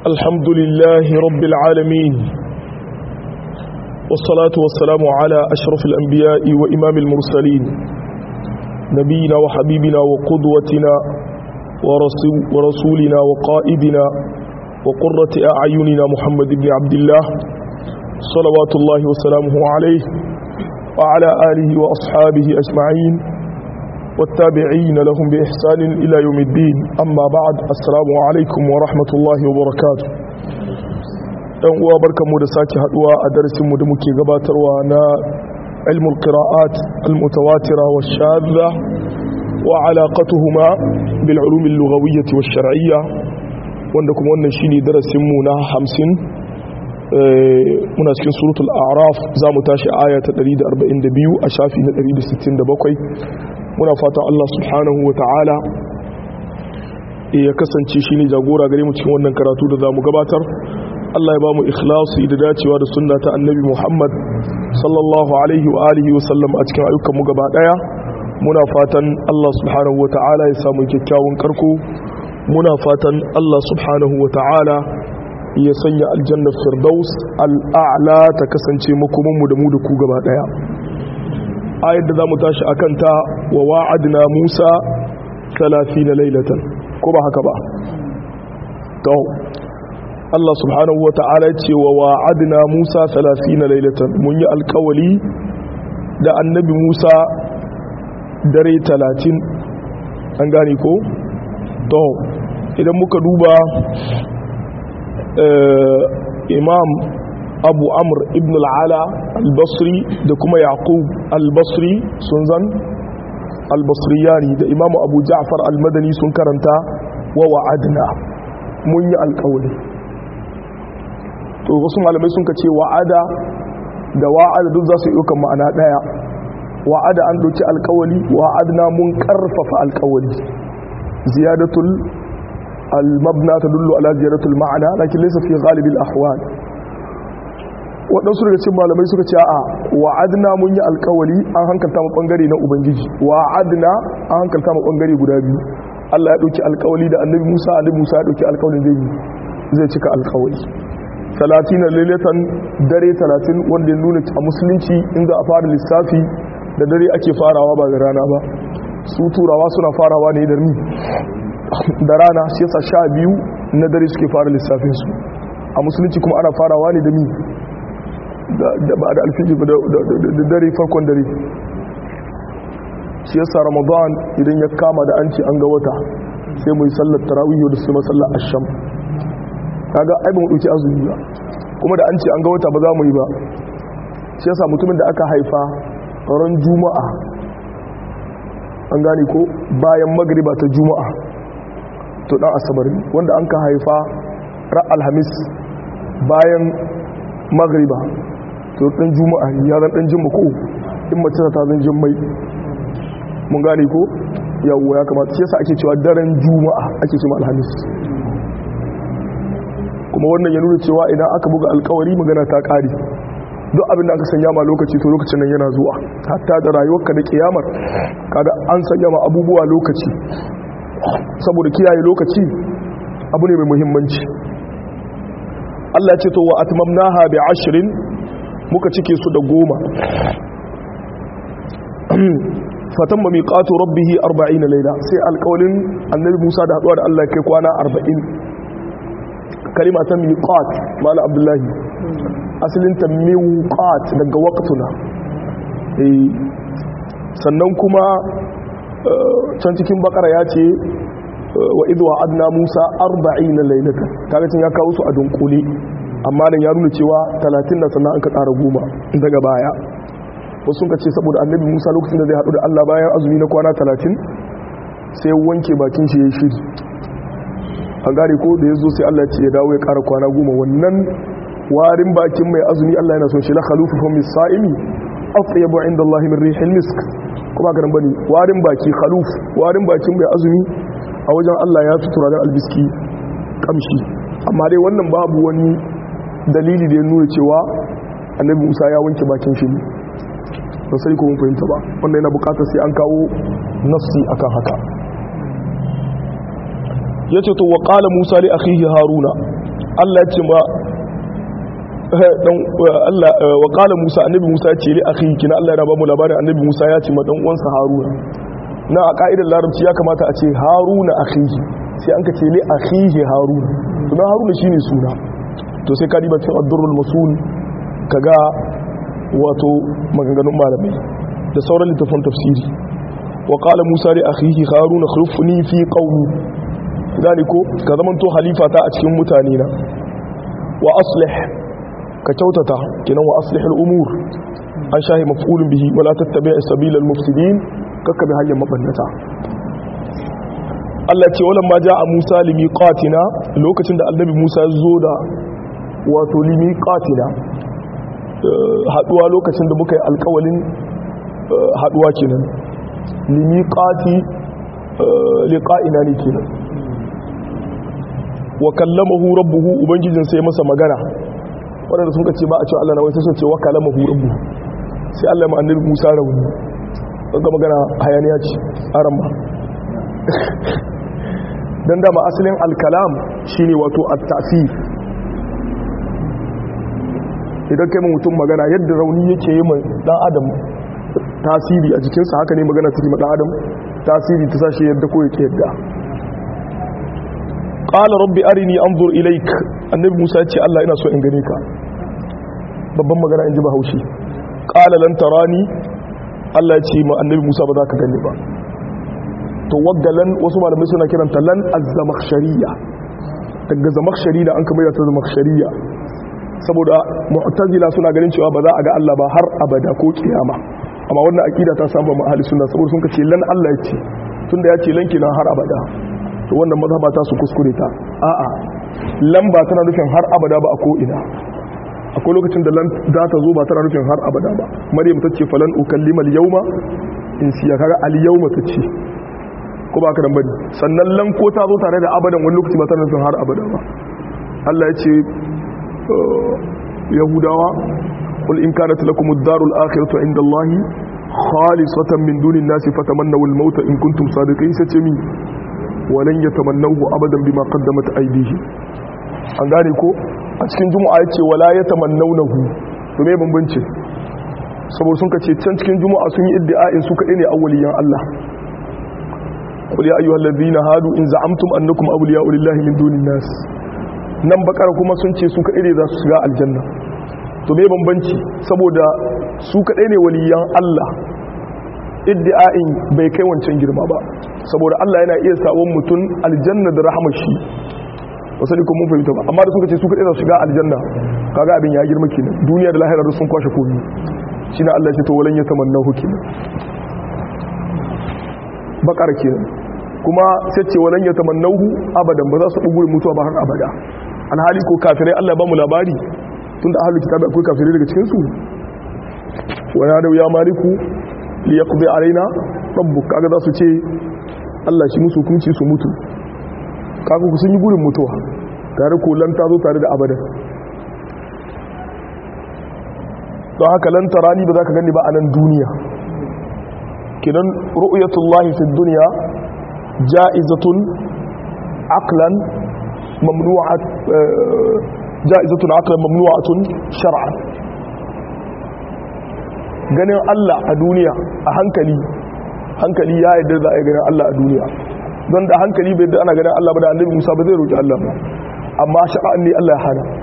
الحمد لله رب العالمين والصلاة والسلام على أشرف الأنبياء وإمام المرسلين نبينا وحبيبنا وقدوتنا ورسولنا وقائدنا وقرة أعيننا محمد بن عبد الله صلوات الله وسلامه عليه وعلى آله وأصحابه أجمعين والتابعين لهم بإحسان إلى يوم الدين أما بعد السلام عليكم ورحمة الله وبركاته ɗan uwa barkanmu da sake haduwa a darasinmu da muke gabatarwa na ilmul qira'at al-mutawatira wa shadda wa alaqatuhuma bil ulum al-lughawiyyah wa shar'iyya wanda kuma wannan shine darasinmu na 50 muna cikin suratul a'raf zamu tashi aya ta 142 a shafi na 167 muna fatan Allah subhanahu wa ta'ala ya kasance shi ne jagora gare mu cikin wannan karatu da za mu gabatar Allah ya ba mu ikhlasi da dacewa da sunna ta annabi Muhammad sallallahu alaihi wa alihi wa sallam a cikin ayyukan mu gaba daya muna fatan Allah subhanahu wa ta'ala ya samu kyakkyawan karko muna fatan Allah subhanahu wa ta'ala ya sanya aljanna firdaus al'a'la ta kasance makoman mu da mu da ku gaba daya ayar da za mu tashi a kanta wa wa'adina musa talafi na lailatan ko ba haka ba to Allah subhanahu wa ta'ala ce wa wa'adina musa talafi na lailatan mun yi alkawali da annabi musa dare talatin an gane ko to idan muka duba imam abu amr ibn al'ala al-basri da kuma yaqub al-basri sun zan al-basriyani da imamu abu ja'far al-madani sun karanta wa wa'adna mun yi alƙawari to wasu malamai sun ka ce wa'ada da wa'ada duk za su yi ɗaukan ma'ana ɗaya wa'ada an ɗauki alƙawari wa'adna mun ƙarfafa alƙawari ziyadatul al-mabna tadullu ala ziyadatul ma'ana lakin laysa fi ghalibil ahwal waɗansu daga cikin malamai suka ce a wa'adna mun yi alkawali an hankalta mu ɓangare na ubangiji wa'adna an hankalta mu ɓangare guda biyu Allah ya ɗauki alkawali da annabi Musa annabi Musa ya ɗauki alkawalin zai zai cika alkawali talatin lailatan dare talatin wanda ya nuna a musulunci in za a fara lissafi da dare ake farawa ba da rana ba su turawa suna farawa ne da ni da rana shi yasa sha biyu na dare suke fara lissafin su a musulunci kuma ana farawa ne da ni da ba da alfiji da dare farkon dare shi yasa ramadan idan ya kama da an ce an ga wata sai mu yi sallar tarawih da sai masallar asham kaga ai ba mu dauki azumi ba kuma da an ce an ga wata ba za mu yi ba shi yasa mutumin da aka haifa ran juma'a an gane ko bayan magriba ta juma'a to dan asabar wanda an ka haifa ran alhamis bayan magriba to dan juma'a ya zan dan jimma ko in mace ta zan jimmai mun gane ko yawo ya kamata shi yasa ake cewa daren juma'a ake cewa alhamis kuma wannan ya nuna cewa idan aka buga alkawari magana ta kare duk abin da aka sanya ma lokaci to lokacin nan yana zuwa hatta da rayuwarka da kiyamar kaga an sanya ma abubuwa lokaci saboda kiyaye lokaci abu ne mai muhimmanci Allah ce to wa atmamnaha bi ashrin muka cike su da goma fatamma miqatu rabbih 40 layla sai alƙawlin annabi Musa da haduwa da Allah kai kwana 40 kalima ta miqat mala abdullahi asalin ta miqat daga waqtuna eh sannan kuma can cikin bakara ya ce wa idh wa'adna Musa 40 laylatan kaga tun ya kawo su a dunkule amma nan ya nuna cewa 30 da sannan an ka tsara goma daga baya wasu sun ce saboda annabi Musa lokacin da zai haɗu da Allah bayan azumi na kwana 30 sai wanke bakin shi ya shiri an gane ko da ya zo sai Allah ce ya dawo ya ƙara kwana goma wannan warin bakin mai azumi Allah yana son shi la khalufu fa mis sa'imi atyabu inda Allah min rihil misk kuma ga bane warin baki khaluf warin bakin mai azumi a wajen Allah ya tutura da albiski kamshi amma dai wannan babu wani dalili da ya nuna cewa annabi Musa ya wanke bakin shi ba sai ko mun fahimta ba wanda yana bukatar sai an kawo nafsi akan haka yace to wa qala Musa li akhihi Haruna Allah ya ce ma dan Allah wa qala Musa annabi Musa ya ce li akhi kina Allah ya ba mu labarin annabi Musa ya ce ma dan uwansa Haruna na a ka'idar larabci ya kamata a ce Haruna akhihi sai an ka ce li akhihi Haruna to na Haruna shine suna to sai ka diba cikin ad-durrul masul kaga wato maganganun malamai da sauran littafin tafsiri wa qala Musa li akhihi Haruna khulfni fi qaumi zani ko ka zamanto halifa ta a cikin mutane na wa aslih ka kyautata kinan wa aslih al-umur an shahi maf'ulun bihi wala tattabi' sabila al-mufsidin kakka bi hanyar mabannata Allah ce wala ma ja'a Musa limiqatina lokacin da annabi Musa ya zo da wato limiqatina haduwa lokacin da muka yi alkawalin haduwa kenan limiqati liqa'ina ne kenan wa kallamahu rabbuhu ubangijin sai masa magana wadanda sun ce ba a cewa Allah na wai sai sun ce wa kallamahu rabbuhu sai Allah ma annabi Musa rauni ga magana hayaniya ce aran ba dan dama asalin alkalam shine wato at-ta'sir idan kai mutum magana yadda rauni yake yi mai dan adam tasiri a jikinsa haka ne magana take ma dan adam tasiri ta sashi yadda ko yake yadda qala rabbi arini anzur ilaik annabi Musa ya ce Allah ina so in gane ka babban magana in ji bahaushe qala lan tarani Allah ya ce ma annabi Musa ba za ka gane ba to waggalan wasu malamai suna kiranta lan az-zamakhshariya daga zamakhshari da an kamar ta zamakhshariya saboda mu'tazila suna ganin cewa ba za a ga Allah ba har abada ko kiyama amma wannan akida ta samu ma ahli sunna saboda sun ce lan Allah ya ce tunda ya ce lan kina har abada to wannan mazhaba ta su kuskure ta a'a lan ba tana nufin har abada ba a ko ina akwai lokacin da lan za ta zo ba tana nufin har abada ba maryam ta ce falan ukallimal yawma in siya kaga al yawma ta ce ko ba ka dan bane sannan lan ko ta zo tare da abadan wani lokaci ba tana nufin har abada ba Allah ya ce yahudawa qul in kanat lakum ad-darul akhiratu inda Allah khalisatan min dunin nasi fatamannaw al-maut in kuntum sadiqin sai ce mi walan yatamannahu abadan bima qaddamat aydihim an gane ko a cikin juma'a yace wala yatamannawnahu to me bambanci saboda sun kace can cikin juma'a sun yi iddia'in su kadai ne awwaliyan Allah qul ya ayyuhal ladhina hadu in za'amtum annakum awliya'u lillahi min dunin nas nan bakar kuma sun ce su kadai ne za su shiga aljanna to me bambanci saboda su kadai ne waliyan Allah iddi'a'in bai kai wancan girma ba saboda Allah yana iya sawon mutum aljanna da rahmar shi wasu ne kuma fahimta ba amma da suka ce su kaɗai za su shiga aljanna kaga abin ya girma kenan duniya da lahirar sun kwashe komi shi na Allah ce to walan ya tamanna kenan bakar kenan kuma sai ce walan ya tamannahu abadan ba za su bugu mutuwa ba har abada alhali ko kafirai Allah ba mu labari tunda ahlul kitabi akwai kafirai daga cikin su wa ya ya maliku li yaqdi alaina rabbuk kaga za su ce Allah shi musu hukunci su mutu kaga ku sun yi gurin mutuwa tare ko lan ta zo tare da abadan don haka lan tarani ba za ka gani ba a nan duniya kinan ru'yatullahi fi dunya ja'izatun aqlan mamnu'at ja'izatun aqlan mamnu'atun shar'an ganin Allah a duniya a hankali hankali ya yarda za a yi ganin Allah a duniya don da hankali bai da ana ganin Allah ba da annabi Musa ba zai roƙi Allah ba amma sha'an ne Allah ya hana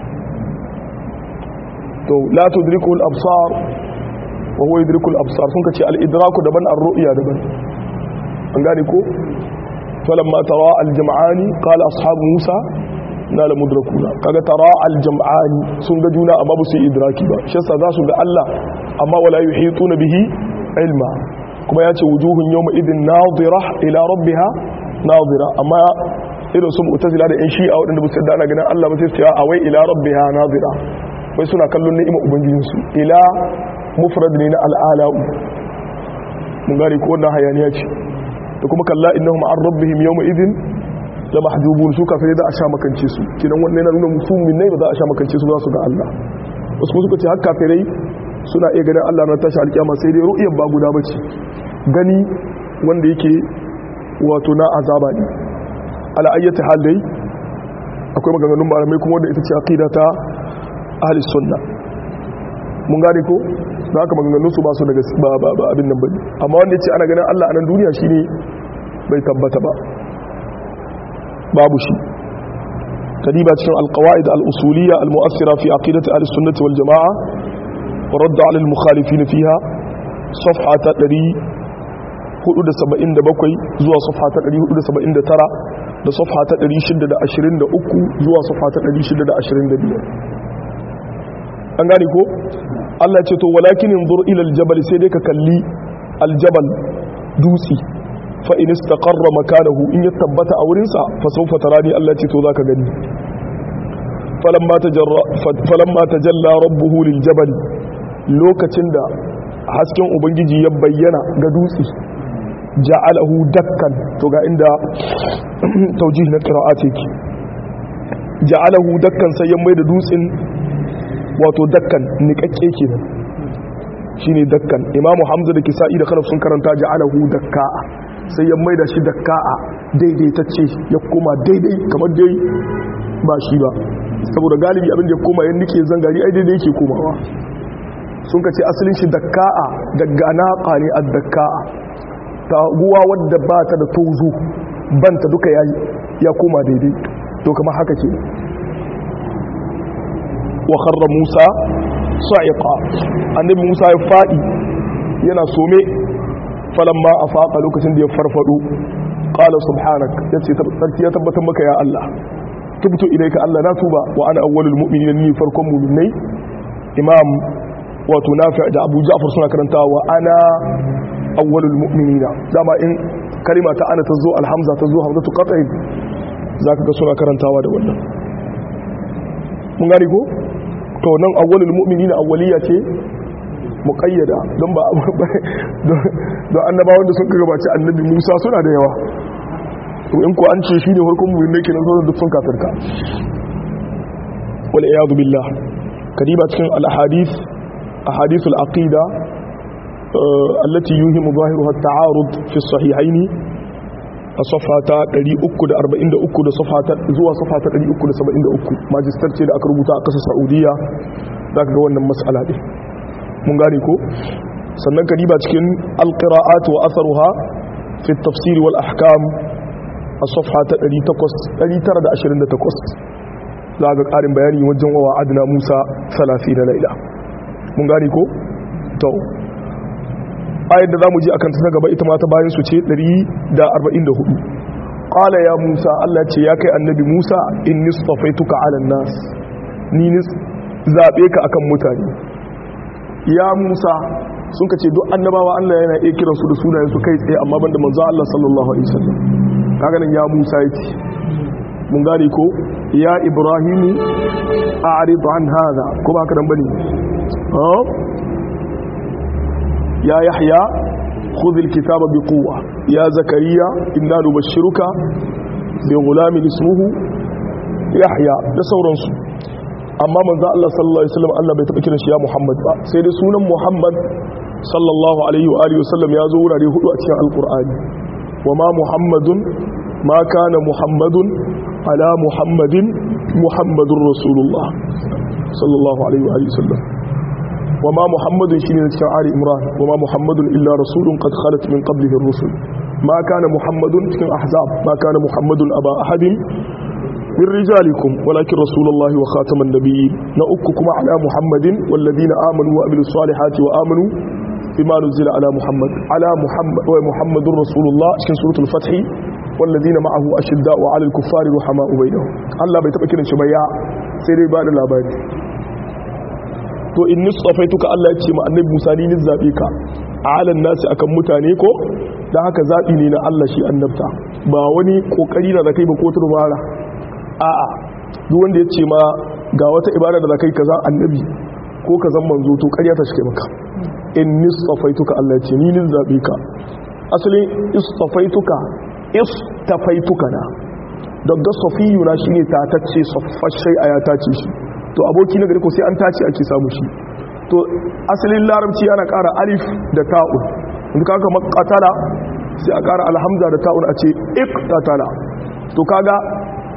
to la tudriku al-absar wa huwa yudriku al-absar sun kace al-idraku daban ar-ru'ya daban an gane ko falamma tara al-jam'ani qala ashabu Musa na la mudrakuna kaga tara al-jam'ani sun ga juna amma ba su yi idraki ba shi yasa za su ga Allah amma wala yuhituna bihi ilma kuma ya ce wujuhun yau idin nazira ila rabbiha nazira amma irin sun mutazila da yan shi'a waɗanda ba su yadda ana ganin Allah ba sai su a wai ila rabbiha nazira wai suna kallon ni'ima ubangijinsu ila mufrad ne na al'ala'u mun gane ko wannan hayaniya ce da kuma kalla innahum an rabbihim yawma idin la mahjubun su kafirai da a sha makance su kinan wannan yana nuna musulmin ne ba za a sha makance su za su ga Allah wasu kuma suka ce har kafirai suna iya ganin Allah na tashi alkiyama sai dai ru'iyar ba guda bace gani wanda yake wato na azaba ne ala ayyati hal dai akwai maganganun malamai kuma wanda ita ce aqida ta ahli sunna mun gane ko da haka maganganun su ba su daga ba ba ba abin nan bane amma wanda yace ana ganin Allah a nan duniya shine bai tabbata ba babu shi kadiba cikin alqawaid al-usuliyya al-mu'assira fi aqidati ahli sunnati wal jamaa wa radd 'ala al-mukhalifin fiha safha ta 477 zuwa safha ta 479 da safha ta 623 zuwa safha ta 625 an gane ko Allah ce to walakin inzur ila aljabal sai dai ka kalli aljabal dutsi fa in istaqarra makanahu in ya tabbata a wurin sa fa sawfa tarani Allah ce to zaka gani falamma tajarra falamma tajalla rabbuhu liljabal lokacin da hasken ubangiji ya bayyana ga dutsi ja'alahu dakkan to ga inda taujih na qira'at yake ja'alahu dakkan sai ya maida dutsin wato dakkan niƙaƙƙe kenan shine dakkan imamu hamza da kisa'i da khalaf sun karanta ja'alahu dakka'a sai ya maida shi dakka'a daidaitacce ya koma daidai kamar dai ba shi ba saboda galibi abin da ya koma yan nike zangari ai daidai yake komawa sun ka ce asalin shi dakka'a daga naqa ne ad-dakka'a taguwa wadda ba ta da tozo banta duka ya koma daidai to kamar haka ke wa kharra Musa sa'iqa annabi Musa ya fadi yana some falamma afaqa lokacin da ya farfado qala subhanak yace sarki ya tabbatar maka ya Allah tubtu ilayka Allah na tuba wa ana awwalul mu'minin ni farkon mu'minai imam wato nafi' da Abu Ja'far suna karanta wa ana awwalul mu'minina dama in kalima ta ana tazo alhamza tazo hamzatu qat'in zaka ga suna karantawa da wannan mun gani ko to nan awwalul mu'minina awwaliya ce muqayyada don ba don annabawan da sun gabaci annabi Musa suna da yawa to in ko an ce shine farkon mu'min ne kenan sauran duk sun kafirka wal iyad billah kadiba cikin al ahadith ahadith al aqida allati yuhimu zahiruha at ta'arud fi as-sahihayn a safhata 343 da safhata zuwa safhata 373 majistar ce da aka rubuta a ƙasar saudiya za ka ga wannan matsala ɗin mun gane ko sannan ka diba cikin alƙira'at wa asaruha fi tafsiri wal ahkam a safhata 928 za ga ƙarin bayani wajen wawa adina musa 30 na laila mun gane ko to ayar da za mu ji akan ta gaba ita mata bayan su ce 144 ƙala ya musa allah ce ya kai annabi musa in nisfafaituka ala nas ni nis zaɓe ka akan mutane ya musa sun ka ce duk annabawa allah yana iya kiransu da sunayen su kai tsaye amma banda manzo allah sallallahu alaihi wasallam kaga nan ya musa yake mun gane ko ya ibrahimu a'rid an hada ko ba haka dan bane يا يحيى خذ الكتاب بقوة يا زكريا إنا نبشرك بغلام اسمه يحيى da sauransu amma manzo Allah sallallahu alaihi wasallam Allah bai taba kiran shi ya Muhammad ba sai dai sunan Muhammad sallallahu alaihi wa alihi wasallam ya zo wurare hudu a cikin alqur'ani wa ma muhammadun ma kana muhammadun ala muhammadin muhammadur rasulullah sallallahu alaihi wa alihi wasallam وما محمد شيء cikin Ali Imran وما محمد إلا رسول قد خلت من قبله الرسل ما كان محمد cikin Ahzab ما كان محمد أبا أحد من رجالكم ولكن رسول الله وخاتم النبيين نأككم على محمد والذين آمنوا وأملوا الصالحات وآمنوا بما نزل على محمد على محمد ومحمد رسول الله cikin سورة الفتح والذين معه أشداء على الكفار رحماء بينهم الله بيتبكر شبيا سيري بعد الأباد to in nisfafaituka Allah ya ce ma annabi Musa ni ni zabe ka alan nasi akan mutane ko dan haka zabi ne na Allah shi annabta ba wani kokari na zakai ba ko turbara a'a duk wanda ya ce ma ga wata ibada da zakai kaza annabi ko kazan manzo to ƙarya ta shike maka in nisfafaituka Allah ya ce ni ni zabe ka asalin istafaituka istafaituka na daga safiyuna shine ta tace saffashai aya ta ce shi to aboki na gari ko sai an tace ake samu shi to asalin larabci ana ƙara alif da ta'un in ka kama qatala sai a ƙara alhamza da ta'un a ce iqtatala to kaga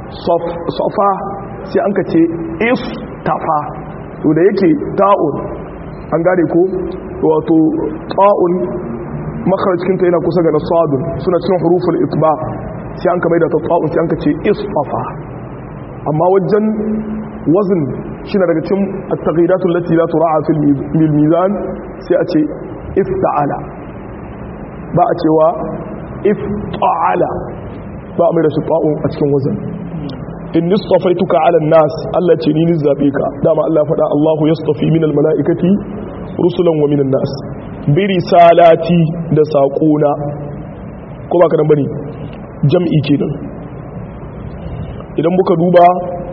safa sai an ka ce istafa to da yake ta'un an gane ko wato ta'un makaracinta yana kusa ga nasadun suna cin huruful itba sai an ka mai da ta ta'un sai an ka ce istafa amma wajen wazin shi na daga cin at-taghiratun lati la tura'a fil mizan sai a ce ifta'ala ba a cewa ifta'ala ba a mai da shi ta'un a cikin wazin in nistafaituka ala nas Allah ce ni zabe ka dama Allah faɗa Allahu yastafi min almalaikati rusulan wa min nas bi risalati da saƙona ko ba ka nan bane jam'i kenan idan muka duba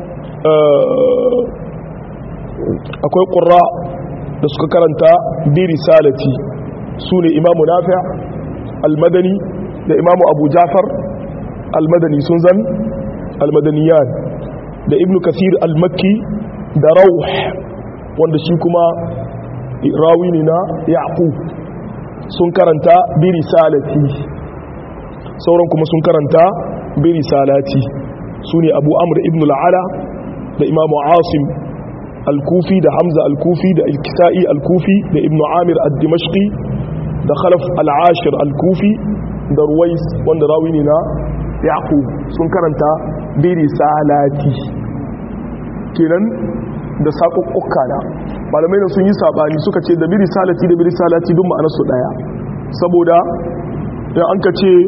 akwai qurra da suka karanta bi risalati sune imamu nafi' al-madani da imamu abu ja'far al-madani sun zan almadaniyan da ibn kasir al-makki da rauh wanda shi kuma rawi ne na yaqub sun karanta bi risalati sauran kuma sun karanta bi risalati sune abu amr ibn al-ala da imam asim al-kufi da hamza al-kufi da al-kisa'i al-kufi da ibn amir ad-dimashqi da khalaf al-ashir al-kufi da ruwais wanda rawi ne na yaqub sun karanta bi risalati kenan da sakokkuka na malamai da sun yi sabani suka ce da bi risalati da bi risalati duk ma'anar su daya saboda in an ka ce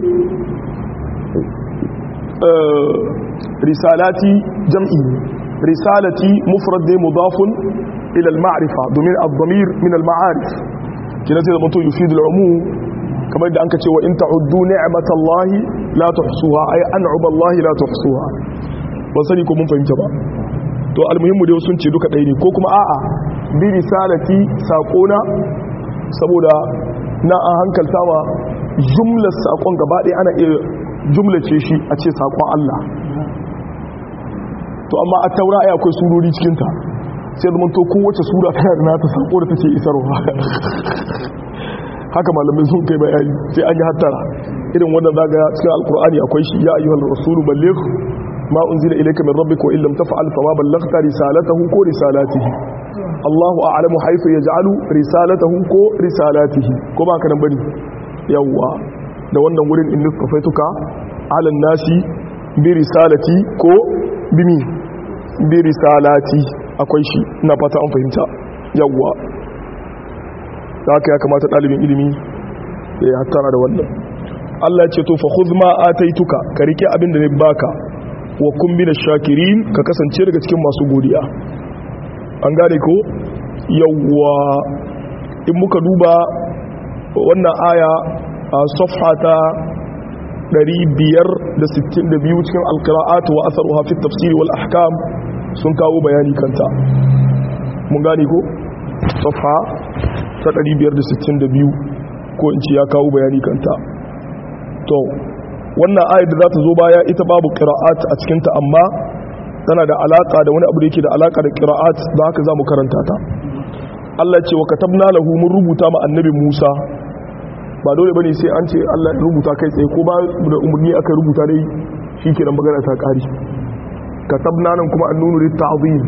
risalati jam'i risalati mufrad ne mudafun ila al-ma'rifa domin ad-damir min al-ma'arif kina sai da mutum yufidu al-umum kamar da an ka ce wa in ta'uddu ni'matallahi la tuhsuha ay an'amallahi la tuhsuha ban sani ko mun fahimta ba to almuhimmu dai sun ce duka ɗaya ne ko kuma a'a bi risalati saqona saboda na an hankalta wa jumlar sakon gaba ɗaya ana iya jumlace shi a ce sakon Allah to amma a taura ai akwai surori cikin ta sai zama to kowace sura tana da nata sako da take isarwa haka malamai sun kai bayani sai an yi hattara irin wannan zaga cikin alkur'ani akwai shi ya ayyuhal rasulu balligh ma unzila ilayka min rabbika wa illam taf'al fama ballaghta risalatahu ko risalatihi Allahu a'lamu haythu yaj'alu risalatahu ko risalatihi ko ba ka nan bane yawa da wannan wurin in nistafaituka ala nasi bi risalati ko bimi bi risalati akwai shi ina fata an fahimta yawa da haka ya kamata ɗalibin ilimi ya hattara da wannan Allah ya ce to fa khudh ma ataituka ka rike abin da ne baka wa kun bi shakirin ka kasance daga cikin masu godiya an gane ko yawwa in muka duba wannan aya a safha ta 562 cikin alqira'at wa atharuha fi tafsir wal ahkam sun kawo bayani kanta mun gane ko safha ta 562 ko in ce ya kawo bayani kanta to wannan ayar da za ta zo baya ita babu qira'at a cikinta amma tana da alaka da wani abu da yake da alaka da qira'at da haka zamu karanta ta Allah ce wa katabna lahu mun rubuta ma annabi Musa ba dole bane sai an ce Allah ya rubuta kai tsaye ko ba da umurni aka rubuta dai shikenan magana ta kari katabna nan kuma annunu lit ta'zim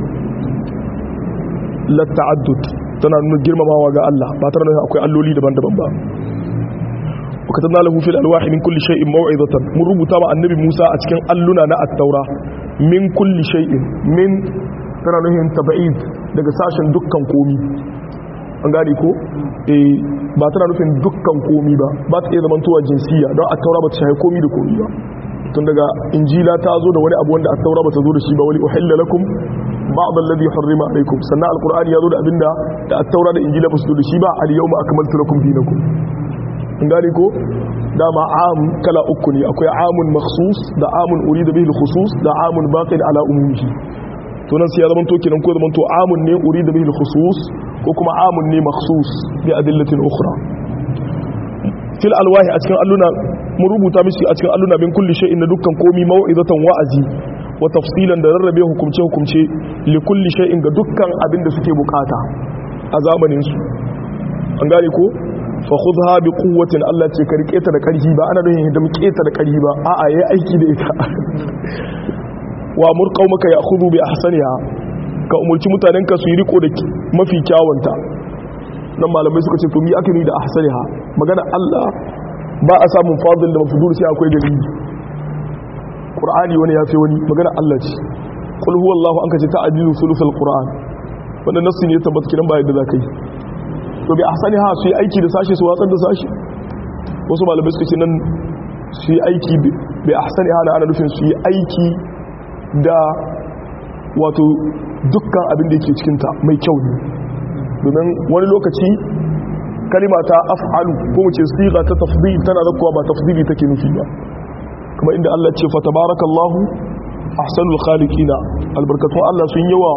la ta'addud tana nuna girmamawa ga Allah ba tare da akwai alloli daban-daban ba وكتبنا له في الالواح من كل شيء موعظه من ربطا مع النبي موسى a cikin alluna na at-taura min kulli shay'in min tana nuhin tab'id daga sashen dukkan komi an gane ko eh ba tana nufin dukkan komi ba ba ta iya zamantowa jinsiya don at-taura ba ta shahi komi da komi ba tun daga injila ta zo da wani abu wanda at-taura ba ta zo da shi ba wani uhilla lakum ba'd alladhi harrama alaykum sannan al-qur'ani ya zo da abinda da at-taura da injila ba su zo da shi ba al-yawma akmaltu lakum dinakum gani ko dama am kala uku ne akwai amun makhsus da amun urida bihi khusus da amun baqin ala umumihi to nan sai ya zama to kenan ko zama to amun ne urida bihi khusus ko kuma amun ne makhsus bi adillatin ukhra fil alwahi a cikin alluna mun rubuta mishi a cikin alluna min kulli shay'in na dukkan komi mau'izatan wa'azi wa tafsilan da rarrabe hukumce hukumce li kulli shay'in ga dukkan abin da suke bukata a zamanin su an gane ko fa khudha bi quwwatin Allah ce ka rike ta da karfi ba ana nufin da muke ta da karfi ba a'a yayi aiki da ita wa amur qaumaka ya'khudhu bi ahsaniha ka umurci mutanenka su yi riko da mafi kyawunta nan malamai suka ce to mi aka ni da ahsaniha magana Allah ba a samun fadil da mafdul sai akwai dalili qur'ani wani ya fi wani magana Allah ce qul huwallahu an kace ta'dilu sulusul qur'an wannan nasu ne tabbata kiran ba yadda zakai to bi ahsaniha su yi aiki da sashi su watsar da sashi wasu malamai suka ce nan su yi aiki bi ahsaniha na ana nufin su yi aiki da wato dukkan abin da yake cikinta mai kyau ne domin wani lokaci kalima ta af'alu ko mu ce siga ta tafdil tana zakkuwa ba tafdili take nufi ba kuma inda Allah ce fa tabarakallahu ahsanul khaliqina albarkatun Allah sun yawa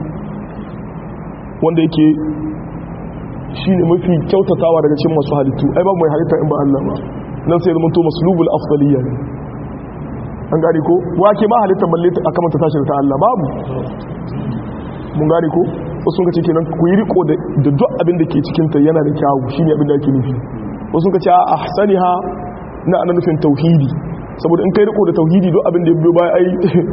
wanda yake shine mafi kyautatawa daga cikin masu halittu ai babu mai halitta in ba Allah ba nan sai zama to maslubul afdaliyya ne an gane ko wake ma halittar balle a kamata tashi ta Allah babu mun gane ko wasu ka ce kenan ku yi riko da duk abin da ke cikinta yana da kyawu shine abin da ake nufi wasu ka ce a ahsaniha na ana nufin tauhidi saboda in kai riko da tauhidi duk abin da ya biyo baya ai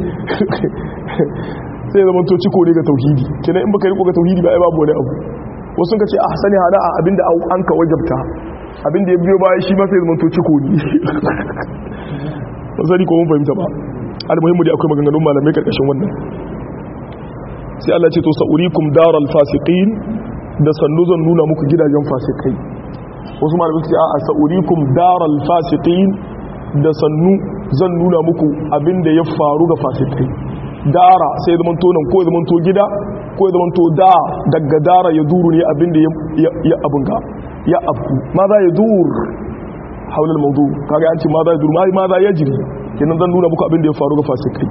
sai ya zama to ciko ne ga tauhidi kenan in baka riko ga tauhidi ba ai babu wani abu wasu ka ce ahsaniha na abin da an ka wajabta abin da ya biyo baya shi ma sai ya zama to ciko ne sani ko mun fahimta ba almuhimmu dai akwai maganganun malamai karkashin wannan sai Allah ce to sa'urikum daral fasiqin da sannu zan nuna muku gidajen fasikai wasu malamai su ce a sa'urikum daral fasiqin da sannu zan nuna muku abinda ya faru ga fasikai dara sai zaman to nan ko zaman to gida ko zaman to da daga dara ya duru ne abinda ya abunga ya afku ma za ya dur haular maudu kaga yanci ma za ya duru ma za ya jiri kenan zan nuna muku abinda ya faru ga fasikai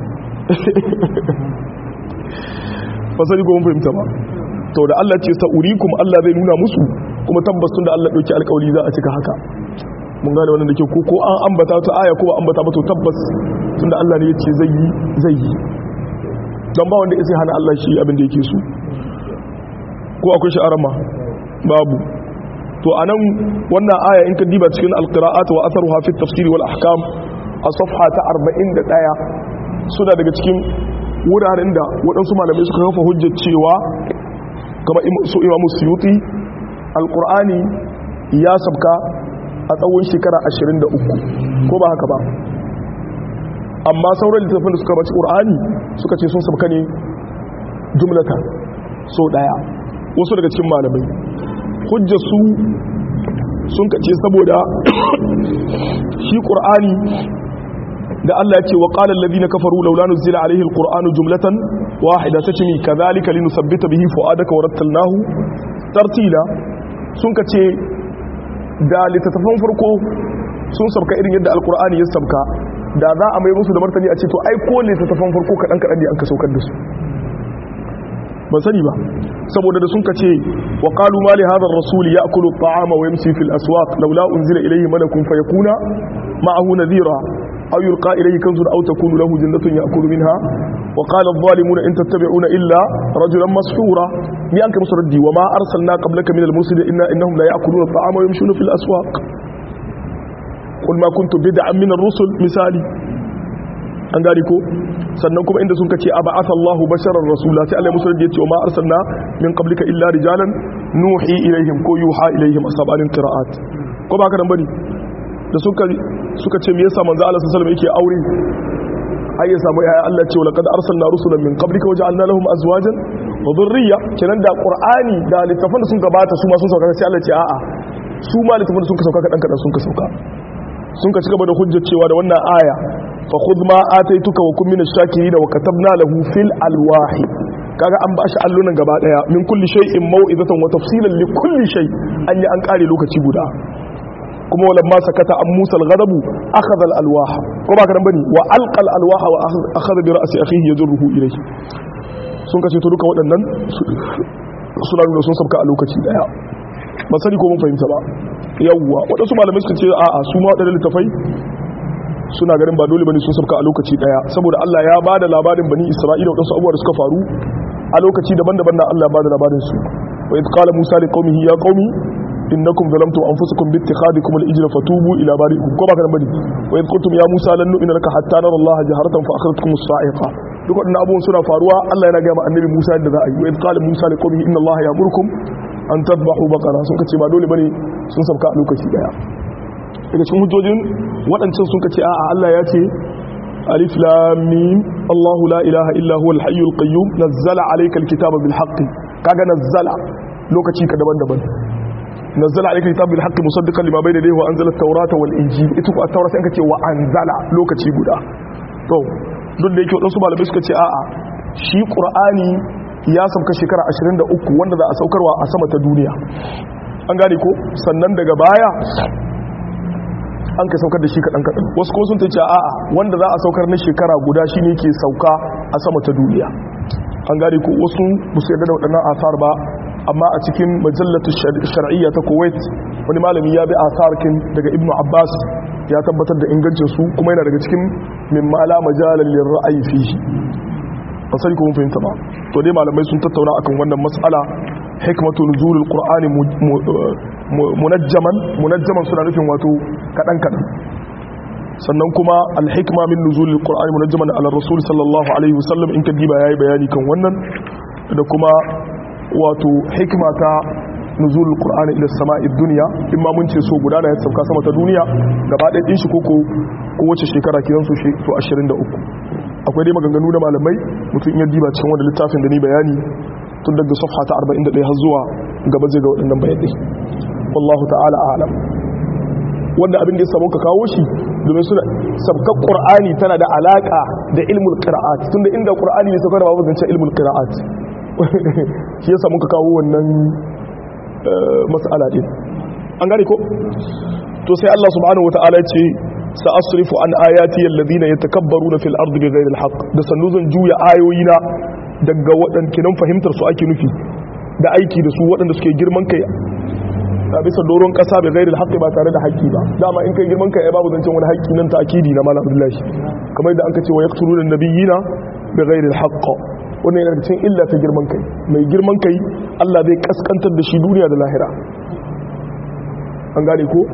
ba sani ko mun fahimta ba to da Allah ce sa'urikum Allah zai nuna musu kuma tabbas tun da Allah dauki alƙawari za a cika haka mun gane wannan da ke ko ko an ambata ta aya ko ba ambata ba to tabbas tun da Allah ne ya ce zai yi zai yi dan ba wanda sai hana Allah shi abin da yake so ko akwai shi arama babu to anan wannan aya in ka diba cikin alqira'at wa atharuha fi at-tafsir wal ahkam a safha ta 41 suna daga cikin wuraren da waɗansu malamai suka kafa hujjar cewa kama su imamu suyuti alƙur'ani ya sabka a tsawon shekara 23 ko ba haka ba amma sauran littattafan da suka baci ƙur'ani suka ce sun sabka ne jumlata so ɗaya wasu daga cikin malamai hujjar su sun kace saboda shi ƙur'ani da Allah ya ce wa qala alladhina kafaru laula nuzila alayhi alqur'anu jumlatan wahida tatmi kadhalika linusabbita bihi fuadaka wa rattalnahu tartila sun kace da littattafan farko sun sabka irin yadda alqur'ani ya sabka da za a mai musu da martani a ce to ai ko littattafan farko kadan kadan ne an ka saukar da su ban sani ba saboda da sun kace wa qalu ma li hadha ar-rasul ya'kulu at-ta'ama wa yamshi fil aswaq laula unzila ilayhi malakun fayakuna ma'ahu nadhira أو يلقى إليه كنز أو تكون له جنة يأكل منها وقال الظالمون إن تتبعون إلا رجلا مسحورا بأنك مسردي وما أرسلنا قبلك من المرسلين إنا إنهم لا يأكلون الطعام ويمشون في الأسواق قل ما كنت بدعا من الرسل مثالي an gane ko sannan kuma inda sun kace aba asallahu basharar rasula sai Allah musu yace wa ma arsalna min qablika illa rijalan nuhi ilaihim ko yuha ilaihim asabanin qira'at ko ba ka dan bane da suka suka ce me yasa manzo Allah sallallahu alaihi wasallam yake aure ai ya samu yaya Allah ce laqad arsalna rusulan min qablika wa ja'alna lahum azwajan wa dhurriyya kenan da qur'ani da littafan da sun gabata su ma sun sauka sai Allah ce a'a su ma littafan da sun ka sauka kadan kadan sun ka sauka sun ka cigaba da hujjar cewa da wannan aya fa khudh ma ataituka wa kun minash shakirin wa katabna lahu fil alwahi kaga an ba shi allunan gaba daya min kulli shay'in mau'izatan wa tafsilan li kulli shay an yi an kare lokaci guda kuma wala ma sakata an musa al-ghadabu akhadha al-alwaha ko ba ka dan bane wa alqa al-alwaha wa akhadha bi ra'si akhihi yajruhu ilayhi sun kace to duka waɗannan suna nuna sun sabka a lokaci daya ba sani ko mun fahimta ba yawwa waɗansu malamai suka ce a'a su ma waɗannan littafai suna ganin ba dole bane sun sabka a lokaci daya saboda Allah ya bada labarin bani Isra'ila waɗansu abubuwa da suka faru a lokaci daban-daban na Allah ya bada labarin su wa idh qala Musa li qaumihi ya qaumi innakum zalamtum anfusakum bi ittikhadikum al-ijla fatubu ila bari'ikum ko ba kana bane wa idh qultum ya Musa lan nu'mina laka hatta nara Allah jaharatan fa akhadhatkum as-sa'iqa duk waɗannan abubuwan suna faruwa Allah yana gaya ma annabi Musa yadda za a yi wa idh qala Musa li qaumihi inna Allah ya'murukum an tadbahu baqara sun kace ba dole bane sun sabka a lokaci daya daga cikin hujjojin waɗancan sun kace a'a Allah ya ce alif lam mim Allah la ilaha illa huwa al-hayyul qayyum nazzala alayka al-kitaba bil haqq kaga nazzala lokaci ka daban-daban nazzala alayka al-kitaba bil haqq musaddiqan lima bayna yadayhi wa anzala at-taurata wal injil ita ko at-taura sai kace wa anzala lokaci guda to duk da yake wadansu malamai suka ce a'a shi qur'ani ya sauka shekara 23 wanda za a saukarwa a sama ta duniya an gane ko sannan daga baya an ka saukar da shi kaɗan kaɗan wasu kuma sun ta ce a'a wanda za a saukar na shekara guda shi ne ke sauka a sama ta duniya an gane ko wasu ba su yarda da waɗannan asar ba amma a cikin majallatu shar'iyya ta kuwait wani malami ya bi asarkin daga ibnu abbas ya tabbatar da ingancin su kuma yana daga cikin min mala majalan lil ra'ayi fihi ba sai ko mun fahimta ba to dai malamai sun tattauna akan wannan mas'ala hikmatu nuzulul qur'ani munajjaman munajjaman suna nufin wato kadan kadan sannan kuma alhikma min nuzulil qur'ani munajjaman ala rasul sallallahu alaihi wasallam in kadiba yayi bayani kan wannan da kuma wato hikma ta nuzulul qur'ani ila sama'i dunya in ma mun ce so guda da ya sauka sama ta duniya gaba ɗaya din shi koko ko wace shekara kiran su so 23 akwai dai maganganu da malamai mutum in ya diba cikin wanda littafin da ni bayani tun daga safha ta 41 har zuwa gaba zai ga waɗannan bayanai wallahu ta'ala a'lam wanda abin da ya samu ka kawo shi domin suna sabkar qur'ani tana da alaka da ilmul qira'at tunda inda qur'ani ne saukar babu zance ilmul qira'at shi ya samu ka kawo wannan mas'ala din an gane ko to sai Allah subhanahu wataala ya ce sa'asrifu an ayati alladhina yatakabbaruna fil ardi bighayri alhaq da sannu zan juya ayoyina daga waɗanda kinan fahimtar su ake nufi da aiki da su waɗanda suke girman kai a bisa doron ƙasa bai gairi haƙƙi ba tare da haƙƙi ba dama in kai girman kai babu zancen wani haƙƙi nan ta akidi na malam abdullahi kamar yadda an ka ce wa yaqtulu da nabiyina bai gairi haƙƙa wannan yana cikin illa ta girman kai mai girman kai Allah zai kaskantar da shi duniya da lahira an gane ko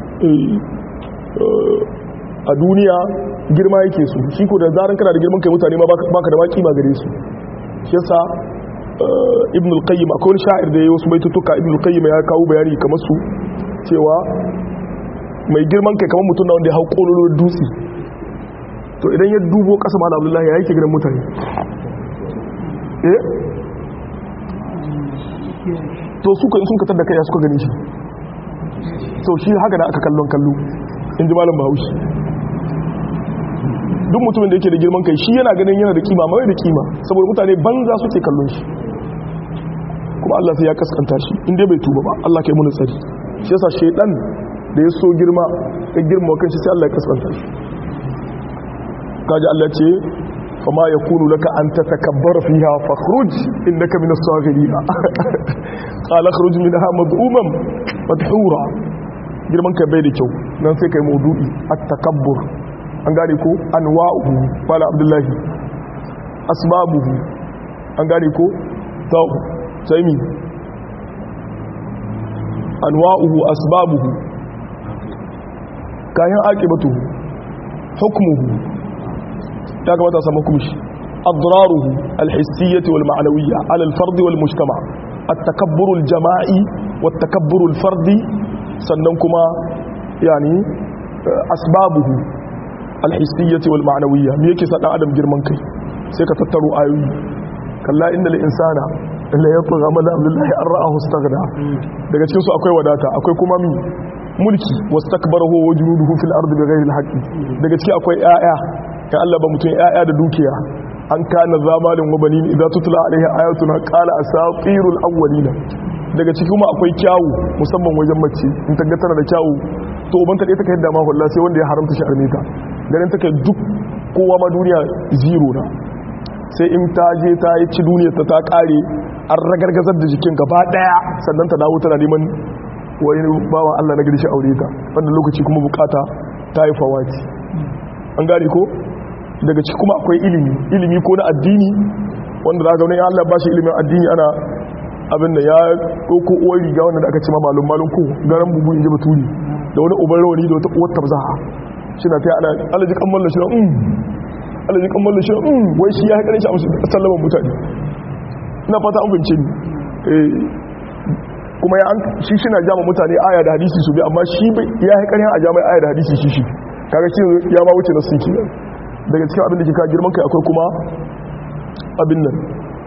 a duniya girma yake su shi ko da zaran kana da girman kai mutane ma baka da baki ma gare su shi yasa ibn al-qayyim akwai wani sha'ir da ya wasu baitutuka ibn al-qayyim ya kawo bayani kamar su cewa mai girman kai kamar mutum na wanda ya hau kololon dutse to idan ya dubo kasa malam abdullahi ya yake gidan mutane eh to su ka in sun katar da kai suka gani shi to shi haka da aka kallon kallo in ji malam bahaushe duk mutumin da yake da girman kai shi yana ganin yana da kima mai da kima saboda mutane banza suke kallon shi kuma Allah sai ya kaskanta shi inda bai tuba ba Allah kai muni tsari shi yasa shaidan da ya so girma ya girma kan shi sai Allah ya kaskanta shi kaji Allah ce fama yakunu laka an tatakabbara fiha fakhruj innaka minas saghirin qala khruj minha mad'uman madhura girman kai bai da kyau nan sai kai maudu'i at-takabbur an gane ko anwa'uhu fala abdullahi asbabuhu an gane ko ta'u sai mi anwa'uhu asbabuhu kayan aqibatuhu hukmuhu ya kamata samu kumshi adraruhu alhissiyyah wal ma'nawiyyah ala al-fard wal mujtama' at-takabbur al-jama'i wat-takabbur al-fardi sannan kuma yani asbabuhu alhissiyyati wal ma'nawiyya me yake sa dan adam girman kai sai ka tattaro ayoyi kalla innal insana la yatgha man abdullahi an ra'ahu istaghna daga cikin su akwai wadata akwai kuma mi mulki wastakbara huwa wajnuduhu fil ardi bighayri alhaqi daga ciki akwai ƴaƴa kan Allah ba mutum ƴaƴa da dukiya an kana zamalin wa banin idza tutla alaihi ayatuna qala asatirul awwalina daga ciki kuma akwai kyawu musamman wajen mace in ta ga tana da kyawu to uban ta dai take yadda ma wallahi sai wanda ya haramta shi armeta ganin take duk kowa ma duniya zero na sai in ta je ta yi ci duniyar ta ta kare an ragargazar da jikin gaba daya sannan ta dawo tana neman wani bawan Allah na gari shi aure ta wannan lokaci kuma bukata ta yi fawati an gane ko daga ciki kuma akwai ilimi ilimi ko na addini wanda za ga wani Allah ba shi ilimin addini ana abin da ya ɗauko uwar riga wanda da aka ce ma malum malum ko garan bubu in ji baturi da wani uban rawani da wata uwar tabzaha shi na ta yi ana alaji kan mallan shi na um Allah ya kammala shi um wai shi ya haƙarin shi a sallaman mutane ina fata an bince ni kuma ya shi shi na jama mutane aya da hadisi su bi amma shi ya haƙarin a jami'a aya da hadisi shi shi kaga shi ya ma wuce na sun ke daga cikin abin da ke ka girman kai akwai kuma abin nan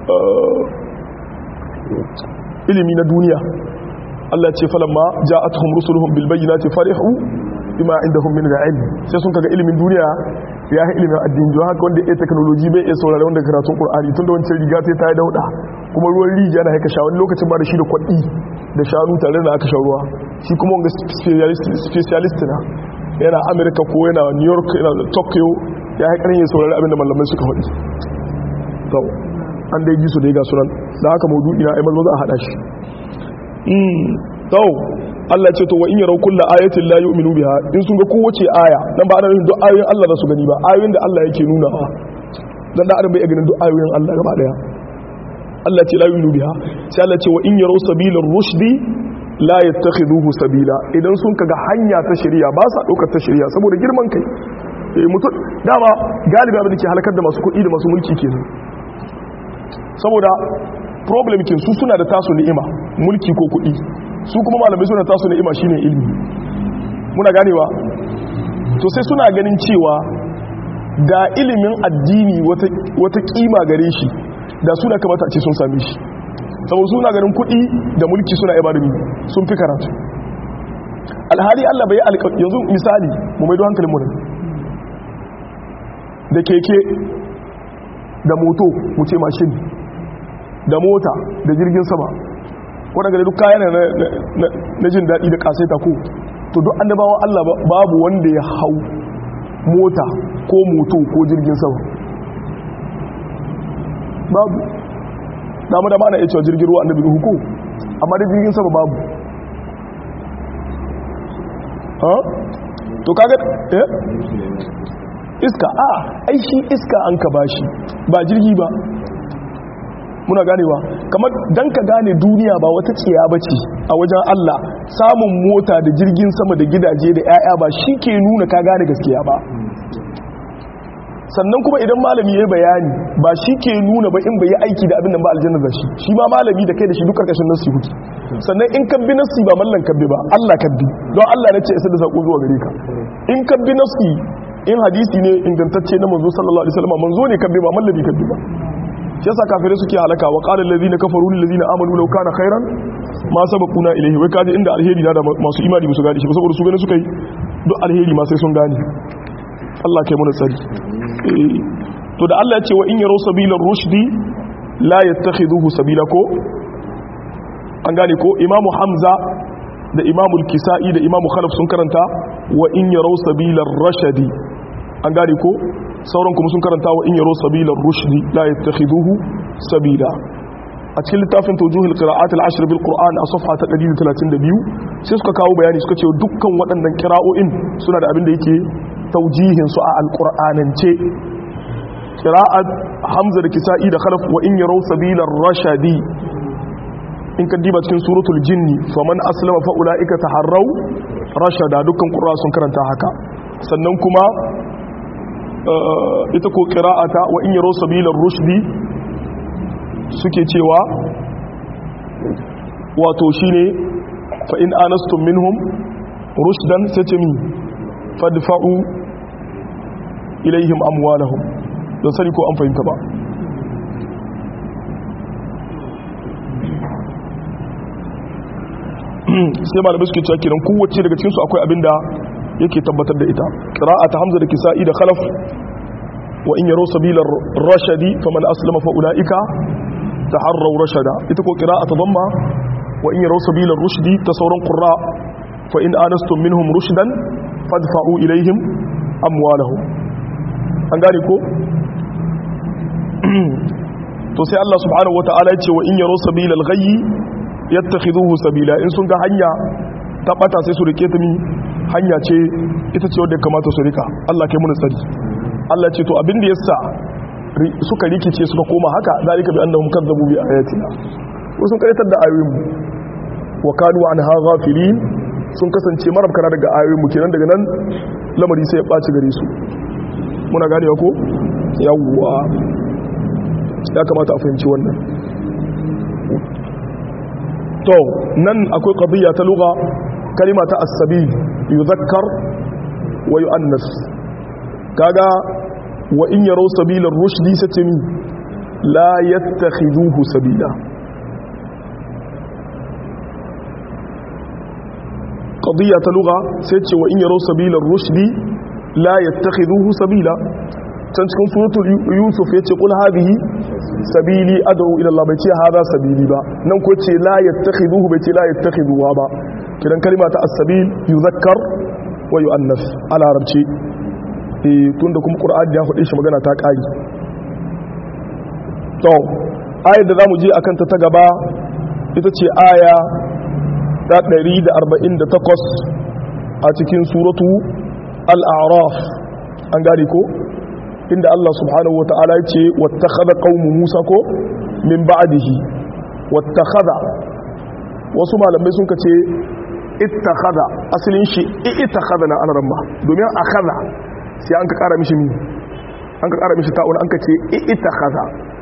ilimi na duniya Allah ce falamma ja'atuhum rusuluhum bil bayyinati farihu bima indahum min al-ilm sai sun kaga ilimin duniya ya yi ilimin addini don haka wanda ya technology bai iya saurare wanda karatun Qur'ani tunda wancan riga sai ta yi dauda kuma ruwan rijiya na haika sha wani lokacin ba da shi da kwaɗi da shanu tare da aka sha ruwa shi kuma wanga specialist na yana America ko yana New York yana Tokyo ya haƙarin ya saurari abinda malamai suka faɗi to an dai ji su da ya ga sunan da haka maudu'i na aimal za a haɗa shi to Allah ce to wa in yarau kullu ayatin la yu'minu biha in sun ga kowace aya dan ba ana nufin duk ayoyin Allah za su gani ba ayoyin da Allah yake nuna ba dan da adam bai ganin duk ayoyin Allah gaba daya Allah ce la yu'minu biha sai Allah ce wa in yarau sabilar rushdi la yattakhiduhu sabila idan sun kaga hanya ta shari'a ba sa daukar ta shari'a saboda girman kai mutum dama galibi abin da ke halakar da masu kuɗi da masu mulki kenan saboda problem kin su suna da tasu ni'ima mulki ko kuɗi su kuma malamai suna tasu ni'ima shine ilimi muna ganewa to sai suna ganin cewa da ilimin addini wata kima gare shi da suna kamata a ce sun same shi saboda suna ganin kuɗi da mulki suna ibadami sun fi karatu alhali Allah bai alƙa yanzu misali mu maido hankalin mu da keke da moto mu ce mashin da mota da jirgin sama waɗanda duk kayan na jin daɗi da ƙasaita ko to duk annabawa Allah babu wanda ya hau mota ko moto ko jirgin sama babu damu da ma na iya cewa jirgin ruwa annabi ruhu ko amma da jirgin sama babu to kaga eh iska a ai shi iska an ka bashi ba jirgi ba muna ganewa kamar dan ka gane duniya ba wata tsiya bace a wajen Allah samun mota da jirgin sama da gidaje da 'ya'ya ba shi ke nuna ka gane gaskiya ba sannan kuma idan malami ya bayani ba shi ke nuna ba in bai yi aiki da abin da ba aljanna da shi shi ma malami da kai da shi duk karkashin nasi huki sannan in kabbi nasi ba mallan kabbi ba Allah kabbi don Allah ne ce isa da sako zuwa gare ka in kabbi nasi in hadisi ne ingantacce na manzo sallallahu alaihi wasallam manzo ne kabbi ba mallami kabbi ba shi yasa kafirai suke halaka wa qala allazina kafaru lil ladina amanu law kana khairan ma sabaquna ilayhi wai kaji inda alheri da masu imani musu gane shi saboda su gane suka yi duk alheri ma sai sun gane Allah kai mana tsari to da Allah ya ce wa in yaro sabilar rushdi la yattakhiduhu sabila ko an gane ko imamu hamza da imamu kisa'i da imamu khalaf sun karanta wa in yaro sabilar rashadi an gane ko sauran kuma sun karanta wa in yaro sabilar rushdi la yattakhiduhu sabila a cikin littafin tawjuhul qira'at al-ashr bil qur'an a safha ta 132 sai suka kawo bayani suka ce dukkan waɗannan qira'o'in suna da abin da yake taujihin su a alqur'anance qira'at hamza da kisa'i da khalaf wa in yaraw sabilar rashadi in ka diba cikin suratul jinni faman aslama fa ulaika taharraw rashada dukkan qur'a sun karanta haka sannan kuma ita ko qira'ata wa in yaraw sabilar rushdi suke cewa wato shine fa in anastum minhum rushdan sace mi fadfa'u ilaihim amwalahum don sani ko an fahimta ba sai malamai suke cewa kiran kowace daga cikinsu akwai abin da yake tabbatar da ita ta hamza da kisa'i da khalaf wa in yaro sabilar rashadi faman aslama fa ulaika taharraw rashada ita ko qira'atu dhamma wa in yaro sabilar rushdi ta sauran qurra fa in anastum minhum rushdan fadfa'u ilaihim amwalahum an gane ko to sai Allah subhanahu wata'ala ya ce wa in yaro sabilal ghayyi yattakhiduhu sabila in sun ga hanya ta bata sai su rike ta mi hanya ce ita ce wadda kamata su rika Allah kai mun tsari Allah ce to abin da yasa suka rikice suka koma haka zalika bi annahum kadzabu bi ayatina wasu sun karatar da ayoyin mu wa kanu anha ghafilin sun kasance marabkana daga ayoyin mu kenan daga nan lamari sai ya baci gare su muna ganewa ko yawwa ya kamata a fahimci wannan to nan akwai qadiyya ta lugha kalima ta as-sabil yuzakkar wa yu'annas kaga wa in yaraw sabilar rushdi satimi la yattakhiduhu sabila qadiyya ta lugha sai ce wa in yaraw sabilar rushdi la yattakhiduhu sabila can cikin suratul yusuf yace qul hadhihi sabili ad'u ila Allah bai ce hada sabili ba nan ko ce la yattakhiduhu bai ce la yattakhiduha ba kidan kalima ta as-sabil yuzakkar wa yu'annas ala arabci eh tunda kuma qur'ani ya faɗe shi magana ta ƙari to ayar da zamu je akan ta ta gaba ita ce aya ta 148 a cikin suratu al-a'raf an gane ko inda Allah subhanahu wa ta'ala ya ce wattakhadha qaumu Musa ko min ba'dihi wattakhadha wasu malamai sun kace ittakhadha asalin shi ittakhadha na an ramma domin akhadha sai an ka kara mishi mi an ka kara mishi ta'un an ka ce ittakhadha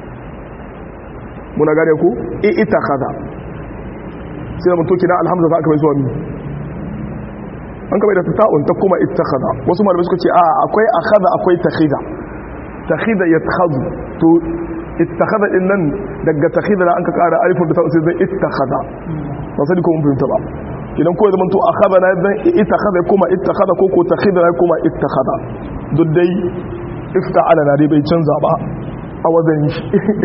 muna gane ku ittakhadha sai da mutoki na alhamza za ka mai zuwa mi an ka bai da ta'un ta kuma ittakhadha wasu malamai suka ce a akwai akhadha akwai takhidha takhida yattakhadhu to ittakhadha din nan daga takhida da an ka kara alifin da ta sai zai ittakhadha ba sai ko mun fahimta ba idan ko zaman to akhadha na zan ittakhadha kuma ittakhadha ko ko takhida na kuma ittakhadha duk dai ifta'ala na dai bai canza ba a wajen shi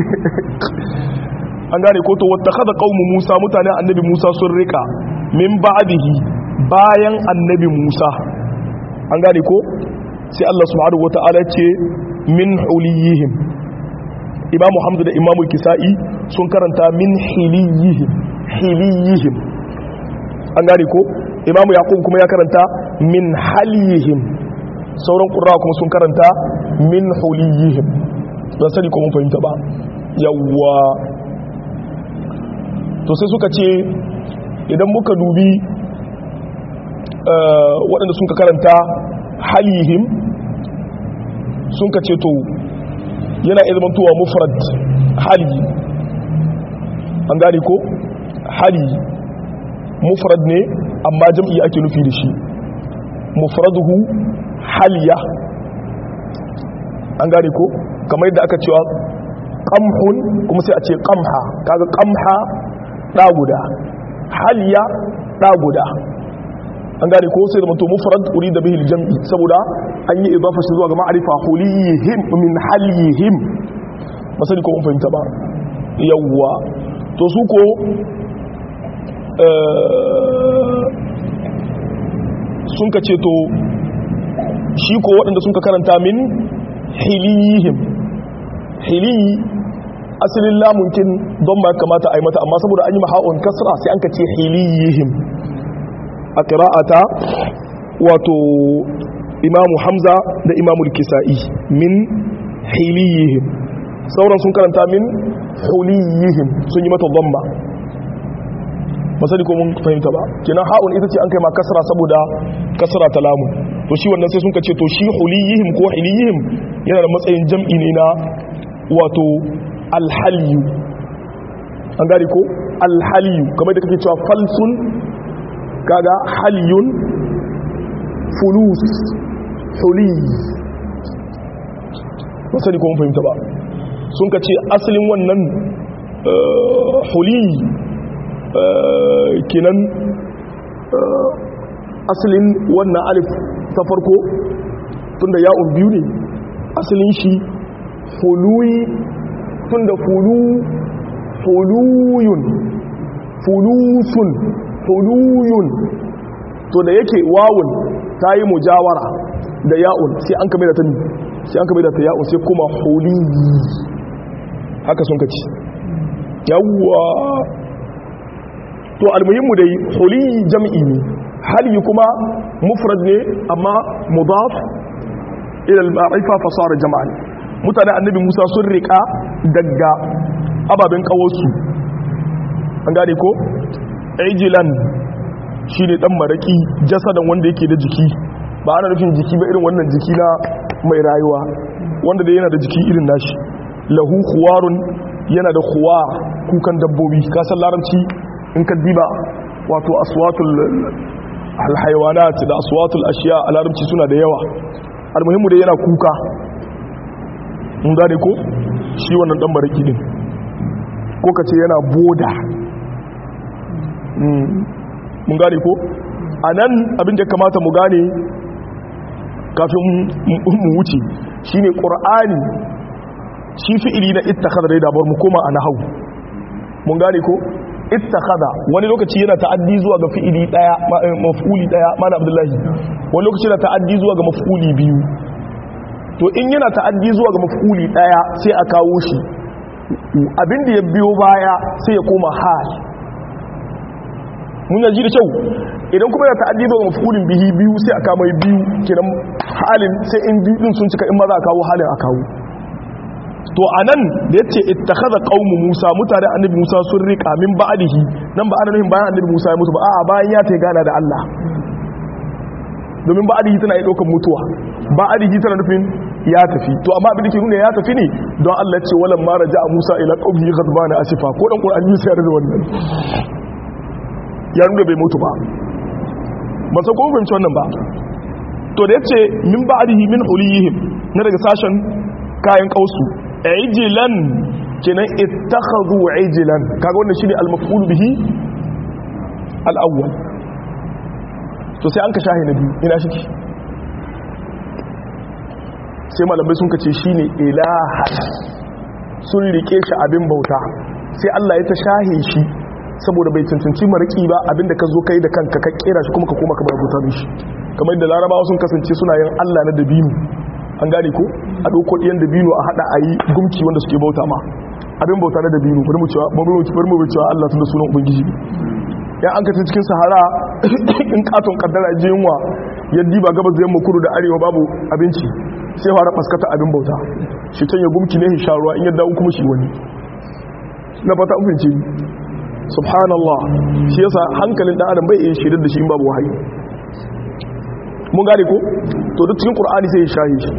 an gane ko to wattakhadha qaumu Musa mutanen annabi Musa sun rika min ba'dihi bayan annabi Musa an gane ko sai Allah subhanahu wata'ala ce min huliyihim imamu hamdu da imamu kisa'i sun karanta min hiliyihim hiliyihim an gane ko imamu yaqub kuma ya karanta min haliyihim sauran qurra kuma sun karanta min huliyihim don sani ko mun fahimta ba yawwa to sai suka ce idan muka dubi waɗanda sun ka karanta halihim sun ka ce to yana ilmantowa mufrad hali an gane ko hali mufrad ne amma jam'i ake nufi da shi mufraduhu haliya an gane ko kamar yadda aka cewa qamhun kuma sai a ce qamha kaga qamha da guda haliya da guda an gane ko sai da mutum mufrad urida bihi al-jam'i saboda an yi idafa shi zuwa ga ma'rifa hulihim min halihim masali ko mun fahimta ba yawwa to su ko sun ka ce to shi ko waɗanda sun ka karanta min hilihim hiliyi asalin lamunkin don ma kamata a yi mata amma saboda an yi maha'un kasra sai an ka ce hilihim a ƙira'ata wato imamu hamza da imamu kisa'i min hiliyihim sauran sun karanta min huliyihim sun yi mata zamba masali ko mun fahimta ba kenan ha'un ita ce an kai ma kasra saboda kasra ta lamun to shi wannan sai sun ce to shi huliyihim ko hiliyihim yana da matsayin jam'i ne na wato alhaliyu an gari ko alhaliyu kamar da kake cewa falsun kaga haliyun fulus huli masani kuma fahimta ba sun ka ce asalin wannan huli kinan asalin wannan alif ta farko tunda ya'un biyu ne asalin shi huluyi tunda fulu huluyun fulusun huluyun to da yake wawun ta yi mujawara da ya'un sai an kame da ta sai an kame da ta ya'un sai kuma huliyi haka sun kaci yawwa to almuhimmu dai huliyi jam'i ne hali kuma mufrad ne amma mudaf ila al-ma'ifa fa sara jam'an mutane annabi Musa sun rika daga ababen kawarsu an gane ko ejilan shi ne dan maraki jasadan wanda yake da jiki ba ana nufin jiki ba irin wannan jiki na mai rayuwa wanda da yana da jiki irin nashi lahu khuwarun yana da khuwar kukan dabbobi kasan larabci in ka diba wato aswatul alhaiwanat da aswatul ashiya a larabci suna da yawa almuhimmu da yana kuka mun gane ko shi wannan dan baraki din ko ka ce yana boda mun gane ko a nan abin da kamata mu gane kafin mu wuce shine qur'ani shi fi'ili na ittakhadha dai dabar mu koma a nahwu mun gane ko ittakhadha wani lokaci yana ta'addi zuwa ga fi'ili daya maf'uli daya mana abdullahi wani lokaci yana ta'addi zuwa ga maf'uli biyu to in yana ta'addi zuwa ga maf'uli daya sai a kawo shi abin da ya biyo baya sai ya koma hal mun yaji da kyau idan kuma yana ta'addi zuwa ga maf'ulin bihi biyu sai a kama biyu kenan halin sai in biyu din sun cika in ma za a kawo halin a kawo to anan da yace ittakhadha qaumu Musa mutane annabi Musa sun rika min ba'dihi nan ba ana nufin bayan annabi Musa ya mutu ba a'a bayan ya ta gana da Allah domin ba'dihi tana yi daukan mutuwa ba'dihi tana nufin ya tafi to amma abin da ke nuna ya tafi ne don Allah ya ce walam ma raja'a Musa ila qaumihi ghadbana asifa ko dan Qur'ani sai ya da wannan ya nuna bai mutu ba ba sai ko fahimci wannan ba to da yace min ba'dihi min huliyihim na daga sashen kayan kausu ijilan kenan ittakhadhu ijilan kaga wannan shine al-maf'ul bihi al-awwal to sai an ka shahi na biyu ina shi sai malamai sun kace shine ilaha sun rike shi abin bauta sai Allah ya ta shahe shi saboda bai cancanci mariki ba abinda ka zo kai da kanka ka kera shi kuma ka koma ka bauta mishi kamar da larabawa sun kasance suna yin Allah na dabino an gane ko a ɗauko ɗiyan dabino a haɗa a yi gumki wanda suke bauta ma abin bauta na dabino bari mu cewa bari mu cewa Allah tun da sunan ubangiji ya an kace cikin sahara in katon kaddara je yunwa yaddi ba gabas da yamma kudu da arewa babu abinci sai fara faskata abin bauta shi can ya gumki ne sha ruwa in ya dawo kuma shi wani na fata an fahimce subhanallah shi yasa hankalin dan adam bai iya shirin da shi in babu wahayi mun gane ko to duk cikin qur'ani sai ya shahi shi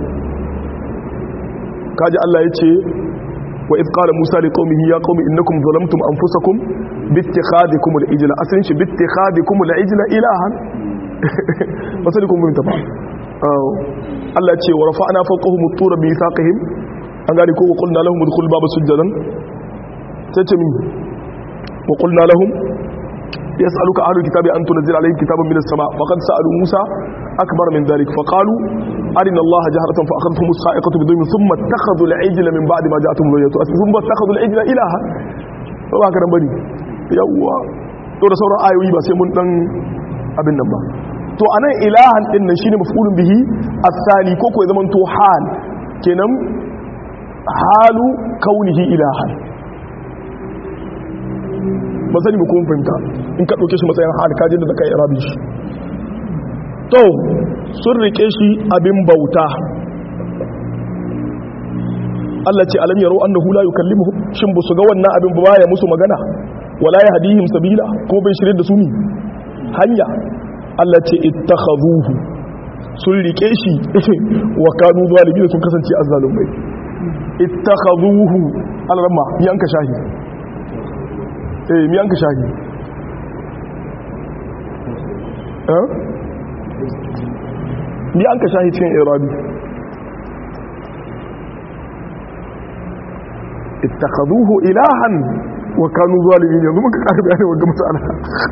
kaji Allah yace wa id qala musa li qaumihi ya qaumi innakum zalamtum anfusakum bittikhadikum al-ijla asalin shi bittikhadikum al-ijla ilahan masalikum bin tafa Allah ce wa rafa'na fawqahum at-tura bi mithaqihim an gane ko wa qulna lahum udkhul baba sujadan sai ce min wa qulna lahum يسألك أهل الكتاب أن تنزل عليهم كتابا من السماء فقد سألوا موسى أكبر من ذلك فقالوا أرنا الله جهرة فأخذتهم الصائقة بظلم ثم اتخذوا العجل من بعد ما جاءتهم البينات ثم اتخذوا العجل إلها ba haka nan bane yawwa to da sauran ayoyi ba sai mun dan abin nan ba to anan ilahan din nan shine maf'ulun bihi as-sani ko ko ya zaman to hal kenan halu kaunihi ilahan ba sani ba kuma fahimta in ka ɗauke shi matsayin hali kajin da zaka yi rabi shi to sun rike shi abin bauta Allah ce alam yaro annahu la yukallimuhum shin ba su ga wannan abin ba ya musu magana wala ya hadihim sabila ko bai shirye da su ni hanya Allah ce ittakhadhuhu sun rike shi wa kanu zalimin sun kasance azzalumai ittakhadhuhu al-ramma yanka shahi eh mi yanka shahi eh mi yanka shahi cikin irabi ittakhaduhu ilahan wa kanu zalimin yanzu muka ƙara bayani wa gamsu ana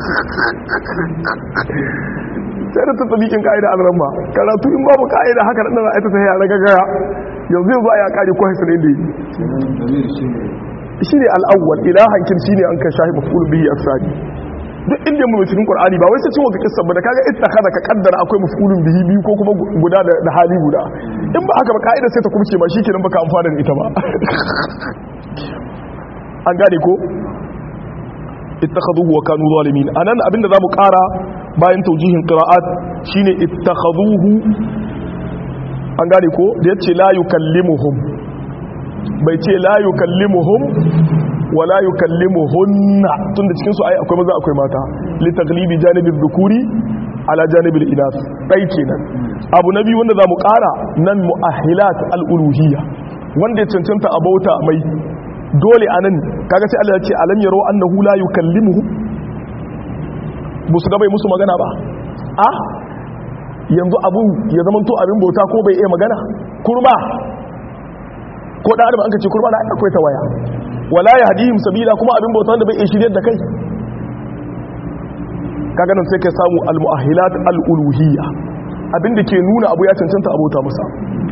sai da tattalikin ka'ida an ramma karatu in babu ka'ida haka nan na aita sai ya raga gaya yanzu yanzu a ya kare ko haisa ne da yi shi ne al'awwal ilahan kin shi ne an kan shahi mafulun bihi a sadi duk inda mu cikin qur'ani ba wai sai cin waka kissa ba da kaga ittakhadha ka kaddara akwai mafulun bihi biyu ko kuma guda da hali guda in ba haka ba ka'ida sai ta kumce ma shikenan baka amfana da ita ba an gane ko ittakhaduhu wa kanu zalimin anan abinda zamu kara bayan taujihin qira'at shine ittakhaduhu an gane ko da yace la yukallimuhum bai ce la yukallimuhum wa la yukallimuhunna tunda cikin su ai akwai maza akwai mata li taglibi janibi dhukuri ala janibil inas dai kenan abu na biyu wanda zamu ƙara nan mu'ahilat al-uluhiyya wanda ya cancanta a bauta mai dole anan kaga sai Allah ya ce alam yaro annahu la yukallimuhu musu ga bai musu magana ba a yanzu abu ya zama to abin bauta ko bai iya magana kurma ko da adam an kace kurma na akwai ta waya wala yahdihim sabila kuma abin bauta wanda bai iya shiryar da kai kaga nan sai ka samu al-mu'ahilat al-uluhiyya abinda ke nuna abu ya cancanta abota masa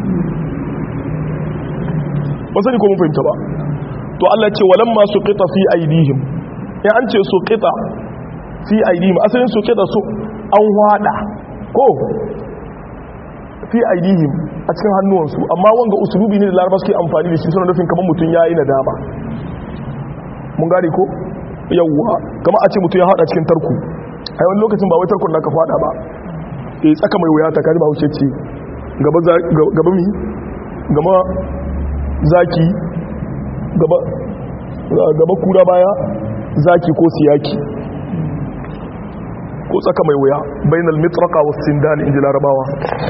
ba sani ko mun fahimta ba to Allah ce walamma suqita fi aidihim in an ce suqita fi aidihim asalin suqita su an wada ko fi aidihim a cikin hannuwansu amma wanga usulubi ne da larabar suke amfani da shi suna nufin kamar mutum ya yi nadama mun gane ko yawwa kamar a ce mutum ya hada cikin tarku a yawan lokacin ba wai tarkon da ka fada ba e tsaka mai wuya ta kaji ba wuce ce gaba mi gaba zaki gaba kura baya zaki ko siyaki ko tsaka mai wuya bainal mitraka was sindan inji larabawa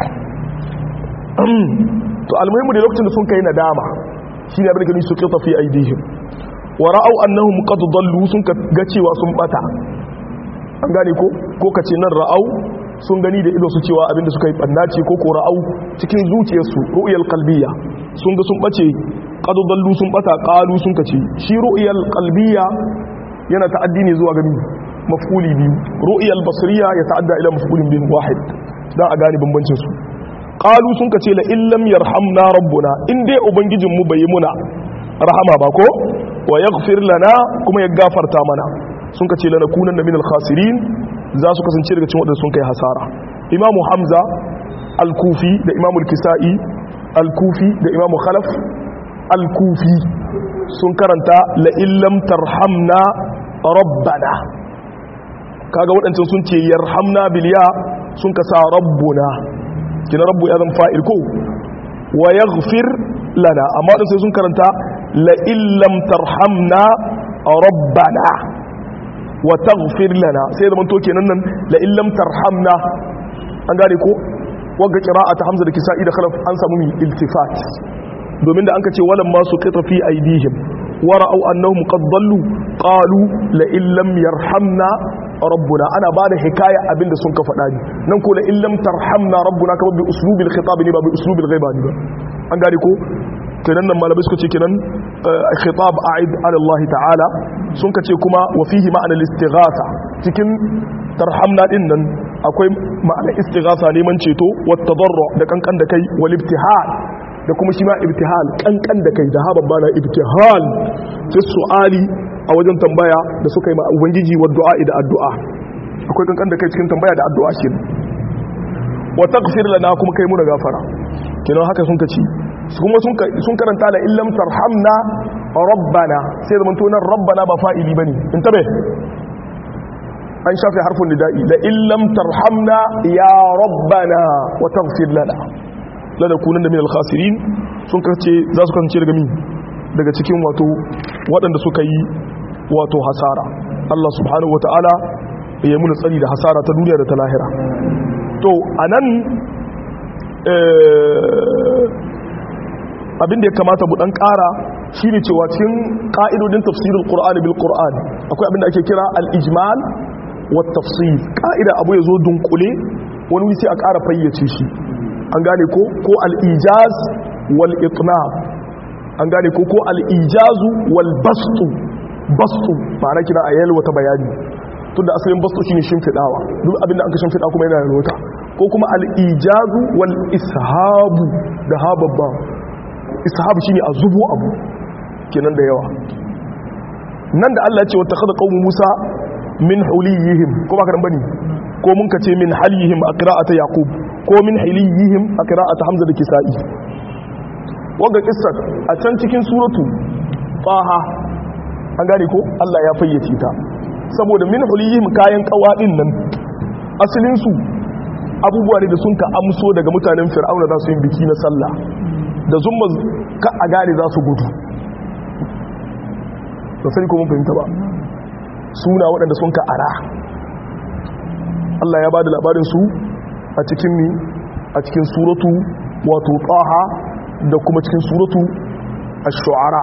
to almuhimu da lokacin da sun kai nadama shine abin da gani su qita fi aidihim wa ra'aw annahum qad dallu sun ga cewa sun bata an gane ko ko kace nan ra'aw sun gani da ido su cewa abin da suka yi bannaci ko ko ra'aw cikin zuciyarsu ru'yal qalbiyya sun ga sun bace qad dallu sun bata qalu sun kace shi ru'yal qalbiyya yana ta'addi ne zuwa gani maf'uli biyu ru'yal basriya ya ta'adda ila maf'ulin bihi wahid dan a gane bambancin su qalu sun kace la illam yarhamna rabbuna in dai ubangijin mu bai muna rahama ba ko wa yaghfir lana kuma ya gafarta mana sun kace lana kunanna minal khasirin za su kasance daga cikin wadanda sun kai hasara imamu hamza al-kufi da imamu al-kisa'i al-kufi da imamu khalaf al-kufi sun karanta la illam tarhamna rabbana kaga waɗancan sun ce yarhamna biliya sun kasa rabbuna kina rabbu ya zan fa'il ko wa yaghfir lana amma wadanda sai sun karanta la illam tarhamna rabbana wa taghfir lana sai zaman to kenan nan la illam tarhamna an gane ko wagga qira'ata hamza da kisa'i da khalaf an samu iltifat domin da an ka ce walam ma suqita fi aidihim wa ra'aw annahum qad dallu qalu la illam yarhamna rabbuna ana bada hikaya abinda sun ka faɗa ni nan ko la illam tarhamna rabbuna kamar bi uslubil khitab ne ba bi uslubil ghaiba ne ba an gane ko kenan nan malamai suka ce kenan khitab a'id ala Allah ta'ala sun ka ce kuma wa fihi ma'ana al-istighatha cikin tarhamna din nan akwai ma'ana istighatha neman ceto wa tadarru da kankan da kai wal ibtihal da kuma shi ma ibtihal kankan da kai da ha babba na ibtihal fi su'ali a wajen tambaya da suka yi ma ubangiji wa du'a da addu'a akwai kankan da kai cikin tambaya da addu'a shi wa taghfir lana kuma kai mu da gafara kenan haka sun kaci kuma sun karanta la illam tarhamna rabbana sai zaman to nan rabbana ba fa'ili bane in tabe an shafe harfin nida'i la illam tarhamna ya rabbana wa taghfir lana la nakunanna min al-khasirin sun kace za su kasance daga min daga cikin wato waɗanda suka yi wato hasara Allah subhanahu wata'ala ya yi muna tsari da hasara ta duniya da ta lahira to anan abin da ya kamata mu dan ƙara shine cewa cikin ƙa'idodin tafsirul qur'ani bil qur'an akwai abin da ake kira al-ijmal wa tafsir ƙa'ida abu ya zo dunkule wani wuri sai a ƙara fayyace shi an gane ko ko al-ijaz wal itnab an gane ko ko al-ijazu wal bastu bastu ma'ana kira a yalwa ta bayani tunda asalin bastu shine shimfidawa duk abin da aka shimfida kuma yana da lota ko kuma al-ijazu wal ishabu da hababba ishabu shine a zubo abu kenan da yawa nan da Allah ya ce wata kada qaumu Musa min huliyihim ko ba karan bane ko mun kace min halihim a qira'ata yaqub ko min hiliyihim a qira'ata hamza da kisa'i wanga kissar a can cikin suratu faha an gane ko Allah ya fayyace ta saboda min huliyihim kayan kawadin nan asalin su abubuwa ne da sun ka amso daga mutanen fir'auna za su yi biki na sallah da zumma ka a gane za su gudu ba sani ko mun fahimta ba suna waɗanda sun ka ara Allah ya bada labarin su a cikin mi a cikin suratu wato taha da kuma cikin suratu ash-shu'ara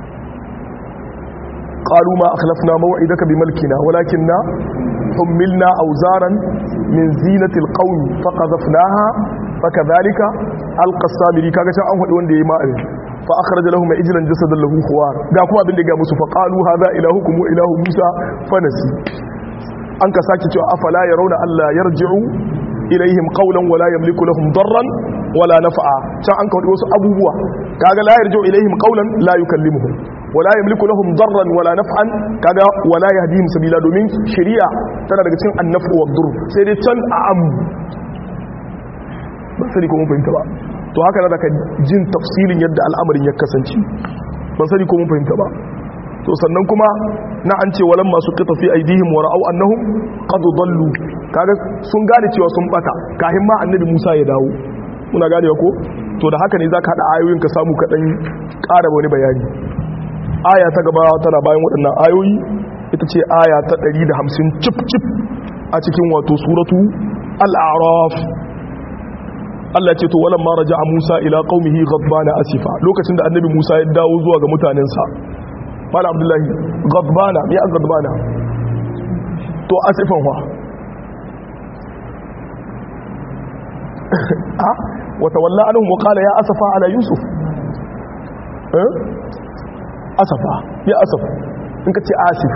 qalu ma akhlafna maw'idaka bimulkina walakinna حملنا أوزارا من زينة القوم فقذفناها فكذلك ألقى السامري كاكا شاء أنه وان دي ماء فأخرج لهم إجلا جسدا له خوار قاكما بن دي قاموس فقالوا هذا إلهكم وإله موسى فنسي أنك ساكت أفلا يرون ألا يرجعوا إليهم قولا ولا يملك لهم ضرا ولا نفعا شاء أنك وان أبوه كاكا لا يرجع إليهم قولا لا يكلمهم wala yamliku lahum darran wala naf'an kaga wala yahdihim sabila domin shari'a tana daga cikin annafu wa dur sai dai can a am ba sani ko mun fahimta ba to haka da ka jin tafsilin yadda al'amarin ya kasance ba sani ko mun fahimta ba to sannan kuma na an ce walan masu qita fi aidihim wa ra'aw annahum qad dallu kaga sun gane cewa sun bata kahin ma annabi Musa ya dawo muna gane ko to da haka ne zaka hada ayoyin ka samu ka dan ƙara wani bayani aya ta gaba tana bayan waɗannan ayoyi ita ce aya ta 150 cip cip a cikin wato suratu al-a'raf Allah ce to walan ma raja'a Musa ila qaumihi ghadbana asifa lokacin da annabi Musa ya dawo zuwa ga mutanensa Mala Abdullahi ghadbana me ya ghadbana to asifan wa ha wa tawalla anhum wa qala ya asafa ala yusuf eh asafa ya asafa in ka ce asif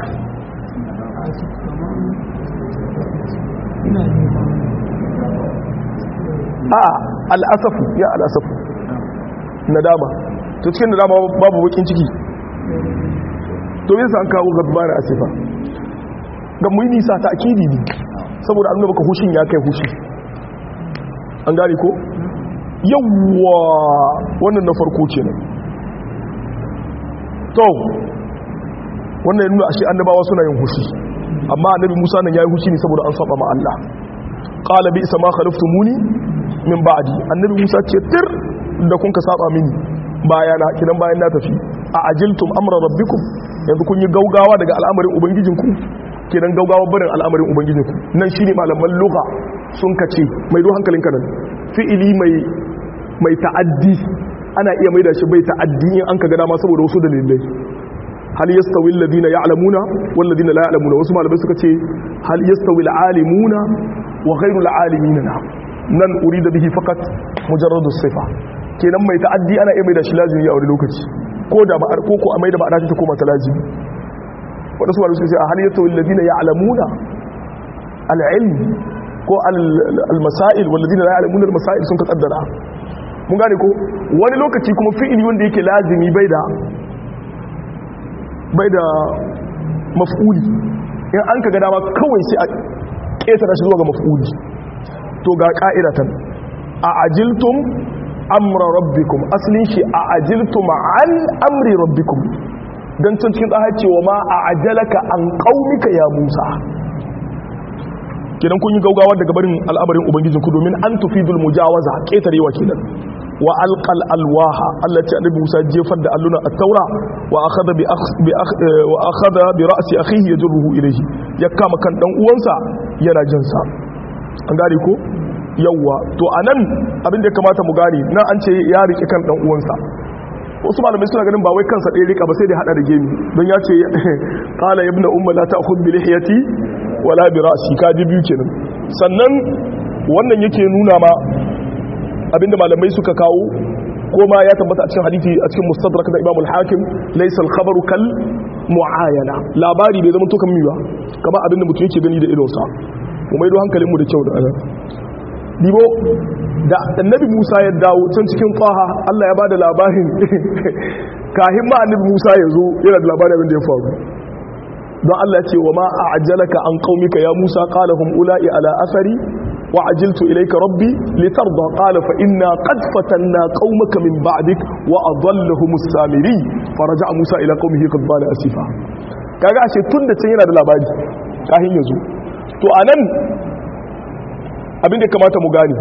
a al'asafu ya al'asafu nadama to cikin nadama babu bakin ciki to yin sa an kawo gaba da asifa ga mu yi nisa ta akidi ne saboda an baka hushin ya kai hushi an gane ko yawwa wannan na farko ce ne to wannan ya nuna ashe annabawa suna yin hushi amma annabi Musa nan yayi hushi ne saboda an saba ma Allah qala bi isa ma khalaftumuni min ba'di annabi Musa ce tir da kun ka saba mini bayana kidan bayan na tafi a ajiltum amra rabbikum yanzu kun yi gaugawa daga al'amarin ubangijinku kidan gaugawa barin al'amarin ubangijinku nan shine malaman lugha sun kace mai do hankalinka nan fi'ili mai mai ta'addi ana iya maida shi bai ta'addi in an ka ga dama saboda wasu dalilai hal yastawi alladhina ya'lamuna wal ladina la ya'lamuna wasu malamai suka ce hal yastawi al'alimuna wa ghayru al'alimina nan urida bihi faqat mujarradu sifa kenan mai ta'addi ana iya maida shi lazimi a wani lokaci ko da ba ko ko a maida ba a ta koma ta lazimi wanda su malamai suka ce hal yastawi alladhina ya'lamuna al-ilm ko al-masail wal ladina la ya'lamuna al-masail sun ka kaddara mun gane ko wani lokaci kuma fi'ili wanda yake lazimi bai da bai da maf'uli in an ka ga dama kawai sai a ƙetara shi zuwa ga maf'uli to ga ƙa'idatan a ajiltum amra rabbikum asalin shi a ajiltum an amri rabbikum don can cikin tsaha cewa ma a ajalaka an ƙaunika ya musa kenan kun yi gaugawa daga barin al'amarin ubangijinku domin an tufidul mujawaza ƙetarewa kenan wa alqal alwaha Allah ce annabi Musa jefar da alluna at-taura wa akhadha bi bi wa akhadha bi ra'si akhihi yajruhu ilayhi ya kama kan dan uwansa yana jin sa an gane ko yawa to anan abin da kamata mu gane nan an ce ya rike kan dan uwansa wasu malamai suna ganin ba wai kansa ɗaya rika ba sai da hada da gemi don ya ce qala ibnu umma la ta'khudh bi lihiyati wala bi ra'si kaji biyu kenan sannan wannan yake nuna ma abinda malamai suka kawo ko ma ya tabbata a cikin hadisi a cikin mustadrak da Imam al-Hakim laysa al-khabaru kal muayana labari bai zama to kan miwa kamar abinda mutum yake gani da idonsa mu maido hankalin mu da kyau da ana dibo da annabi Musa ya dawo can cikin qaha Allah ya bada labarin kahin ma annabi Musa ya zo yana da labarin abin da ya faru don Allah ya ce wa ma a'jalaka an qaumika ya Musa qala hum ula'i ala asari وعجلت إليك ربي لترضى قال فإنا قد فتنا قومك من بعدك وأضلهم السامري فرجع موسى إلى قومه قد بال أسفا kaga ashe tun da can yana da labari kahin yazo to anan abin da kamata mu gane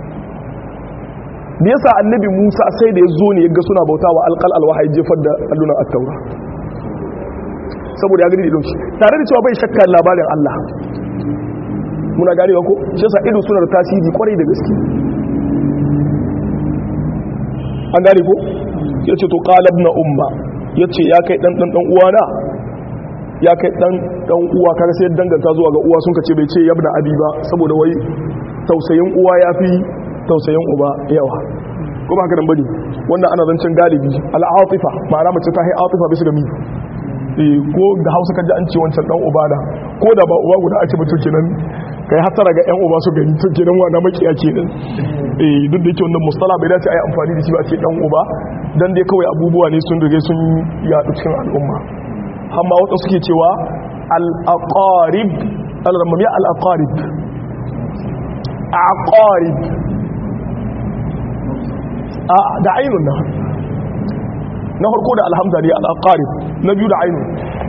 me yasa annabi Musa sai da yazo ne yaga suna bautawa alqal alwahyi jefar da allunan at-taura saboda ya gani da dauki tare da cewa bai shakka labarin Allah muna ganewa ko shi yasa ido suna da tasiri kwarai da gaske an gane ko ya ce to qalab na umma ya ce ya kai dan dan dan uwana ya kai dan dan uwa kaga sai danganta zuwa ga uwa sun kace bai ce yabna abi ba saboda wai tausayin uwa yafi tausayin uba yawa ko ba haka nan bane wannan ana zancen galibi al'atifa ma'ana mace ta hai atifa bisa ga mi eh ko da Hausa kaji an ce wancan dan uba da ko da ba uba guda a ce mutum kenan kai hasara ga yan uba su gani to kenan wa na makiya kenan eh duk da yake wannan mustala bai dace a yi amfani da shi ba a ce dan uba dan dai kawai abubuwa ne sun rige sun yaɗu cikin al'umma amma wata suke cewa al-aqarib al-ramamiya al-aqarib aqarib a da ainun na na farko da alhamza ne al-aqarib na biyu da ainun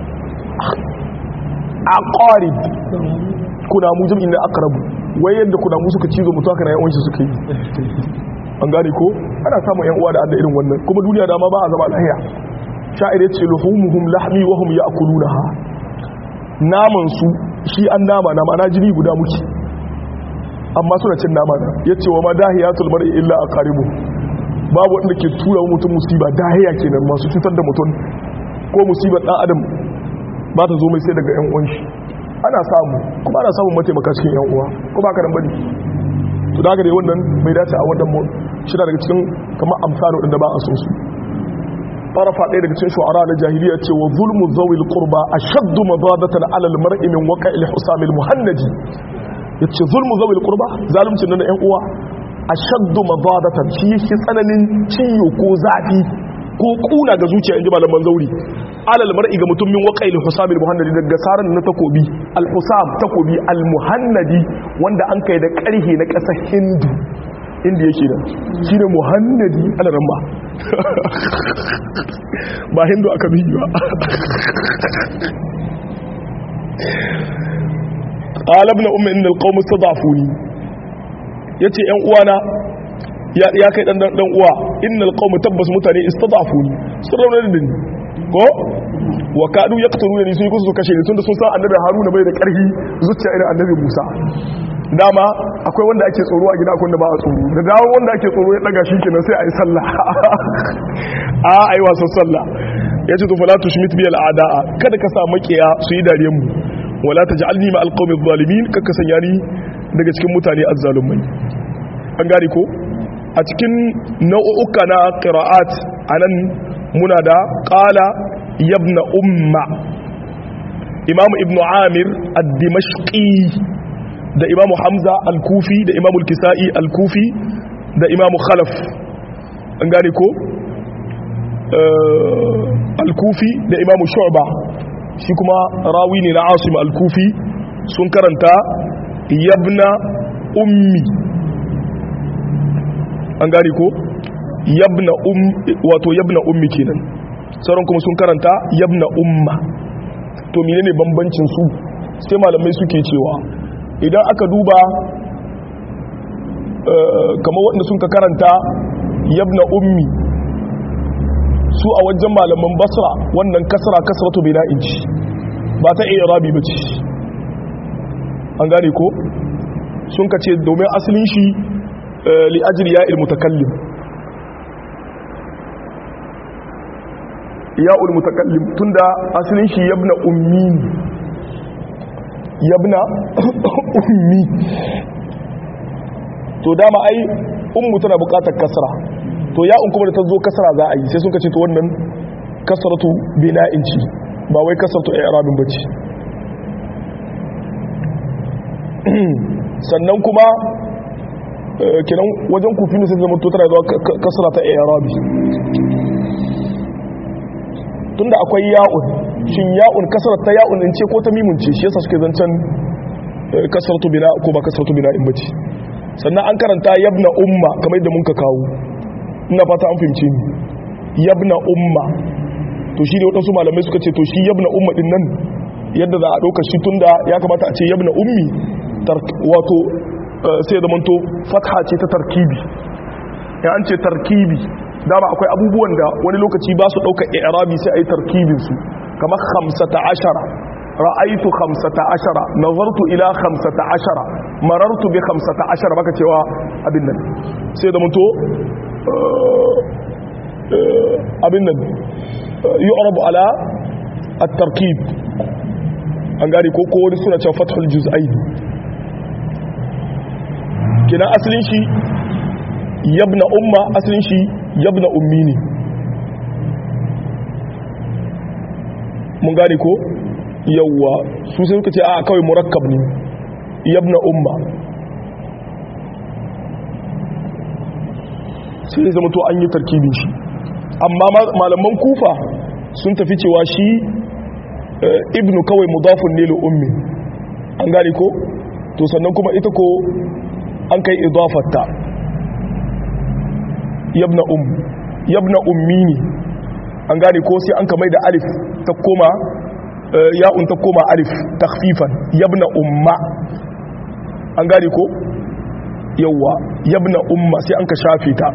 aqarib kuna mu jami'in na aqrabu wai yadda kuna mu suka cizo mutu haka na yawanci suka yi an gane ko ana samun yan uwa da adda irin wannan kuma duniya da ma ba a zama lahiya sha'ir ya ce luhumuhum lahmi wa hum ya'kulunaha naman su shi an nama na mana jini guda muke amma suna cin nama na yace wa ma dahiyatul mar'i illa aqaribu babu wanda ke tura mutum musiba dahiya kenan masu cutar da mutum ko musibar dan adam ba ta zo mai sai daga yan uwan shi ana samu kuma ana samun mataimaka cikin yan uwa ko ba ka nan bane to da haka dai wannan bai dace a wannan mu shi daga cikin kamar amsalo din da ba a so su طرف ɗaya daga cikin shu'ara na jahiliya ce wa zulmu zawil qurba ashaddu madadatan ala al-mar'i min waqa'il husam al-muhannadi yace zulmu zawil qurba zalunci na ƴan uwa ashaddu madadatan shi yake tsananin ciyo ko zafi ko kuna ga zuciya inji malaman zauri ala al-mar'i ga mutum min waqa'il husam al-muhannadi daga saran na takobi al-husam takobi al-muhannadi wanda an kai da ƙarhe na ƙasar hindu inda yake da shi ne muhannadi alaran ba ba hindu aka biyu ba ƙalab na umar inda alƙawar ta zafuni ya ce ‘yan uwana ya kai ɗan ɗan uwa inda alƙawar tabbas mutane ista zafuni sun raunar da ni ko wa kaɗu ya ƙasar da ni sun yi kusa su kashe ni tun da sun san annabi haruna bai da ƙarfi zuciya irin annabi musa dama akwai wanda ake tsoro a gida akwai wanda ba a tsoro da dawo wanda ake tsoro ya daga shi kenan sai a yi sallah a a yi wasan sallah ya ce tufala tu shimit biyar ada'a kada ka sa makiya su yi dariyar mu wala ta ji alnima alƙawmin zalimin kakka sanya ni daga cikin mutane azzalumai an gane ko a cikin nau'uka na qira'at anan muna da qala yabna umma imam ibnu amir ad-dimashqi da imamu hamza al-kufi da imamu al-kisa'i al-kufi da imamu khalaf an gane ko al-kufi da imamu shu'ba shi kuma rawi ne na asim al-kufi sun karanta yabna ummi an gane ko yabna um wato yabna ummi kenan sauran kuma sun karanta yabna umma to menene bambancin su sai malamai suke cewa idan aka duba kamar waɗanda sun ka karanta yabna ummi su a wajen malaman basra wannan kasra kasratu bina inci ba ta iya rabi ba ce an gane ko sun ka ce domin asalin shi li'ajir ya ilmutakallim ya ulmutakallim tunda asalin shi yabna ummi yabna ummi to dama ai ummu tana bukatar kasra to ya un kuma da ta zo kasra za a yi sai sun kace to wannan kasratu bina'in ci ba wai kasratu i'rabin bace sannan kuma kiran wajen kufi ne sai zama to tana zuwa kasra ta i'rabi tunda akwai ya'un shin ya'un kasar ta ya'un in ce ko ta mimun ce shi yasa suke zancen kasaratu bina ko ba kasaratu bina in bace sannan an karanta yabna umma kamar yadda mun ka kawo ina fata an fahimce ni yabna umma to shi ne waɗansu malamai suka ce to shi yabna umma din nan yadda za a ɗauka shi tunda ya kamata a ce yabna ummi wato sai da manto fatha ce ta tarkibi ya an ce tarkibi dama akwai abubuwan da wani lokaci ba su ɗauka i'rabi sai a yi tarkibinsu kamar hamsata ashara ra'aitu hamsata ashara nazartu ila hamsata ashara marartu bi 15 baka cewa abin nan sai da mutu abin nan yu'rabu ala at-tarkib an gane ko ko wani suna cewa fathul juz'ain kina asalin shi yabna umma asalin shi yabna ummi ne mun gane ko yawwa su sai suka ce a kawai murakkab ne yabna umma sai zama to an yi tarkibin shi amma malaman kufa sun tafi cewa shi ibnu kawai mudafun ne li ummi an gane ko to sannan kuma ita ko an kai idafarta yabna um yabna ummi ne an gane ko sai an kamai da alif ta koma ya'un ta koma alif takhfifan yabna umma an gane ko yawa yabna umma sai an ka shafe ta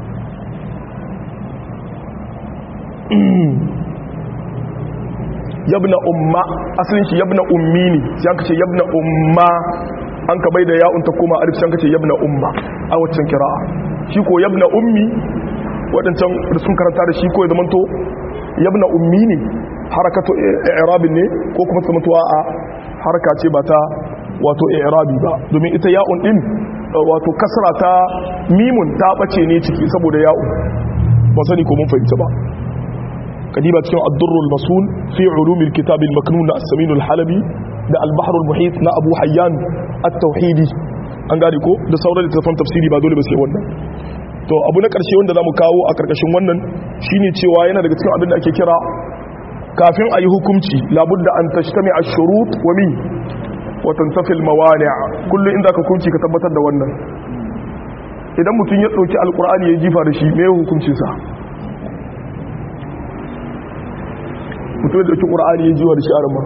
yabna umma asalin shi yabna ummi ne sai an ka ce yabna umma an ka bai da ya'un ta koma alif sai an ka ce yabna umma a waccan kira'a shi ko yabna ummi waɗancan da sun karanta da shi ko ya zamanto yabna ummi ne harakatu i'rabin ne ko kuma ta mutuwa a haraka ce ba ta wato i'rabi ba domin ita ya'un din wato kasra ta mimun ta bace ne ciki saboda ya'un ba sani ko mun fahimta ba kadiba cikin ad-durrul masul fi ulumil kitab al-maknun na as-samin al-halabi da al-bahr al-muhit na abu hayyan at-tauhidi an gane ko da sauran littattafan tafsiri ba dole ba sai wannan to abu na karshe wanda zamu kawo a karkashin wannan shine cewa yana daga cikin abin da ake kira kafin a yi hukumci labudda an tashtami a shurut wa mi watan tafil mawani'a kullum inda ka hukunci ka tabbatar da wannan idan mutum ya ɗauki alkur'ani ya jifa da shi me ya hukunci sa mutum ya ɗauki ƙur'ani ya jifa da shi a rama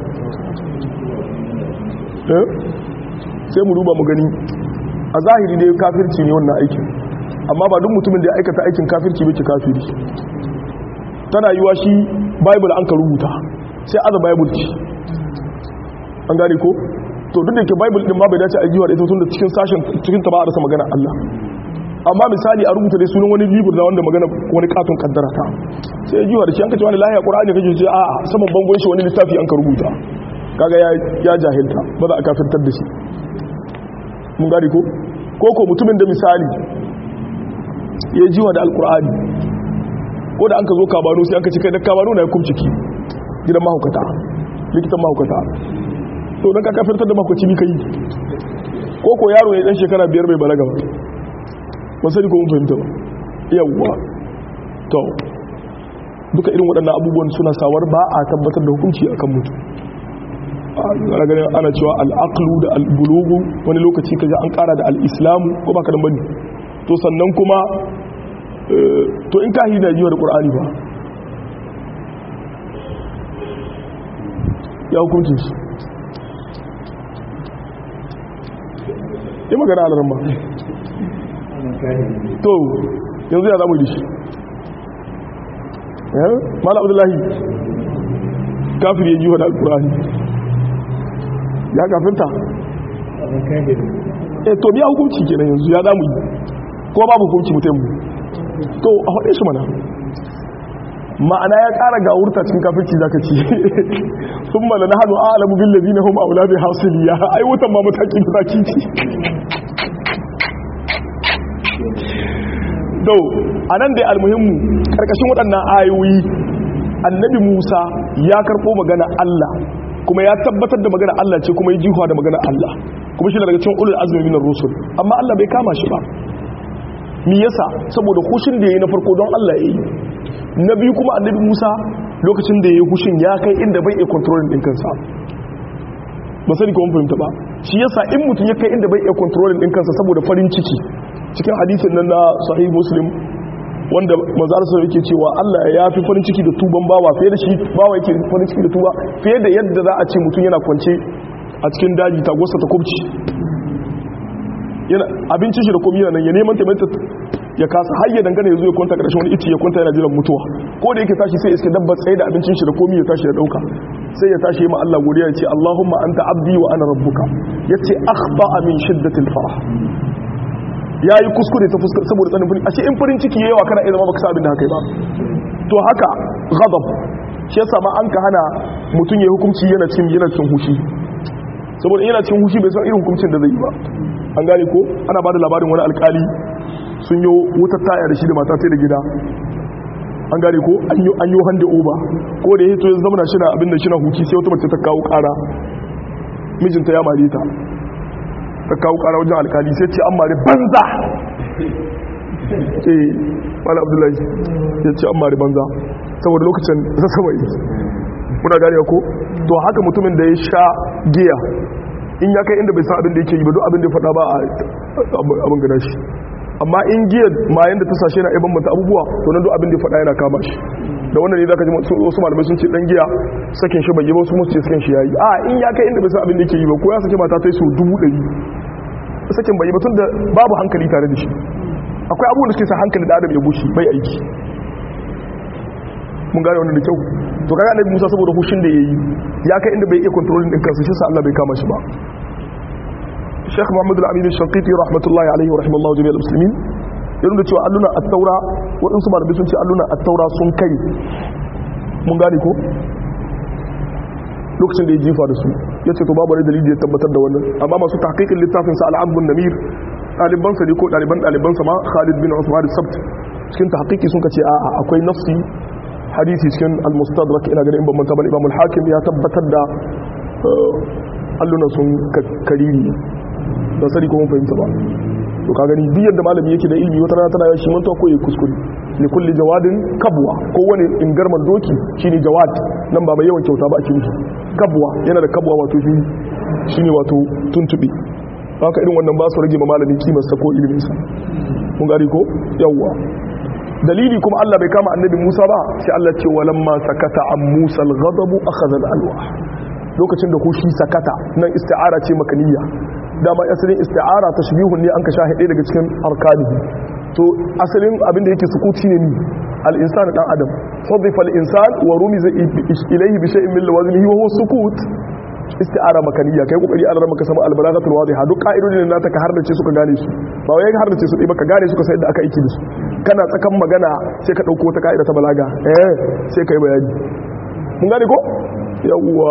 sai mu duba mu gani a zahiri dai kafirci ne wannan aikin amma ba duk mutumin da ya aikata aikin kafirci bai kafiri tana yiwa shi bible an ka rubuta sai aza bible ce an gane ko to duk da ke bible din ma bai dace a jiwa da ita tun da cikin sashen cikin ta ba a rasa magana Allah amma misali a rubuta dai sunan wani libur na wanda magana wani katon kaddara ta sai ya jiwa da shi an ka ce wani lahiya qur'ani kake ce a saman bangon shi wani littafi an ka rubuta kaga ya ya jahilta ba za a kafirtar da shi mun gane ko ko ko mutumin da misali ya jiwa da alqur'ani ko da an ka zo kabano sai an ka ci kai da kabano na ya kumciki gidan mahaukata likitan mahaukata to don ka kafirtar da mahaukaci ni ka yi ko ko yaro ne dan shekara biyar bai balaga ba ba sani ko mun fahimta ba yawwa to duka irin waɗannan abubuwan suna sawar ba a tabbatar da hukunci akan mutum ana ganin ana cewa al'aqlu da albulugu wani lokaci kaga an ƙara da al'islamu ko ba ka dan bane to sannan kuma to in kahi na jiwa da ƙur'ani ba ya hukuncin shi yi magana a laramba to yanzu ya zamu da shi mala abdullahi kafir ya jiwa da ƙur'ani ya kafinta eh to biya hukunci kenan yanzu ya zamu yi ko babu hukunci mutum to a faɗe shi mana ma'ana ya ƙara ga wurta cikin kafirci zaka ci sun mala na hannu alamu bin lazi na hum aula bi hasiliya ai wutan ma mataki da zaki ci do a nan dai almuhimmu ƙarƙashin waɗannan ayoyi annabi musa ya karɓo magana allah kuma ya tabbatar da magana allah ce kuma ya jihuwa da magana allah kuma shi daga cikin ulul azmi minar rusul amma allah bai kama shi ba mi yasa saboda hushin da ya yi na farko don Allah ya yi na biyu kuma annabi Musa lokacin da ya yi hushin ya kai inda bai iya kontrolin ɗin kansa ba sani kuma fahimta ba shi yasa in mutum ya kai inda bai iya kontrolin ɗin kansa saboda farin ciki cikin hadisin nan na sahih muslim wanda mazarsa yake cewa Allah ya fi farin ciki da tuban bawa fiye da shi bawa yake farin ciki da tuba fiye da yadda za a ce mutum yana kwance a cikin daji tagosa ta kubci yana abincin shi da komai yana nan ya neman taimaka ya kasa har ya dangana ya zo ya kwanta karshen wani ice ya kwanta yana jiran mutuwa ko da yake tashi sai iske dabba tsaye da abincin shi da komai ya tashi ya dauka sai ya tashi ma Allah godiya ya ce Allahumma anta abdi wa ana rabbuka yace akhta'a min shiddatil farah yayi kuskure ta fuskar saboda tsanin farin ashe in farin ciki yawa kana iya zama baka sa abin da haka ba to haka ghadab shi yasa ma an ka hana mutum ya hukunci yana cin yana cin hushi saboda yana cin hushi bai san irin hukuncin da zai yi ba an gane ko ana bada labarin wani alkali sun yi wutar taya da shi da mata sai da gida an gane ko an yi hande oba ko da ya hito ya zama shi na abin da shi na huki sai wata mace ta kawo kara mijinta ya mare ta ta kawo kara wajen alkali sai ce an mare banza eh wala abdullahi ya ce an mare banza saboda lokacin sassama yi muna gane ko to haka mutumin da ya sha giya in ya kai inda bai san abin da yake yi ba duk abin da ya faɗa ba a abin gada shi amma in giya mayan da ta sashe na ibon mata abubuwa to nan duk abin da ya faɗa yana kama shi da wannan ne zaka ji wasu malamai sun ce dan giya sakin shi bai yi ba wasu musu ce sakin shi yayi a in ya kai inda bai san abin da yake yi ba ko ya sake mata ta yi so dubu ɗari sakin bai yi ba tun da babu hankali tare da shi akwai abubuwan da suke sa hankali da adam ya bushe bai aiki mun gane wannan da kyau to kaga annabi Musa saboda hushin da yayi ya kai inda bai iya controlling din kansa shi sa Allah bai kama shi ba Sheikh Muhammad Al-Amin Al-Shanqiti rahmatullahi alaihi wa rahimallahu jami'al muslimin ya nuna cewa alluna at-taura waɗansu malamai sun ce alluna at-taura sun kai mun gane ko lokacin da ya jifa da su ya ce to babu wani dalili ya tabbatar da wannan amma masu tahqiqin littafin sa al-Ambun Namir ɗalibansa ne ko ɗaliban ɗalibansa ma Khalid bin Usman Sabt cikin tahqiqi sun ce a'a akwai nafsi hadisi cikin al-mustadrak ina ganin ban manta ba Imam al-Hakim ya tabbatar da alluna sun kariri ba sani ko mun fahimta ba to ka gani duk yadda malami yake da ilimi wata rana tana yashi manta ko ya kuskure li kulli jawadin kabwa ko wani ingarman doki shine jawad nan ba mai yawan kyauta ba a cikin kabwa yana da kabwa wato shi shine wato tuntubi haka irin wannan ba su rage ma malamin kimar sa ko ilimin sa mun gari ko yawwa dalili kuma Allah bai kama annabi Musa ba sai Allah ce walamma sakata an Musa al-ghadab akhadha al-alwah lokacin da shi sakata nan isti'ara ce makaniya dama asalin isti'ara tashbihun ne an ka shahide daga cikin arkanihi to asalin abin da yake sukuti ne ni al-insan dan adam hudifa al-insan wa rumiza ilayhi bi shay'in min lawazimihi wa huwa sukut isti'ara makaniya kai kokari an rama ka samu al-balaghatul wadiha duk ka'idodin da nata ka hardace suka gane su ba wai ka hardace su ba ka gane suka sai da aka aiki da su kana tsakan magana sai ka dauko wata ka'ida ta balaga eh sai kai bayani mun gane ko yawwa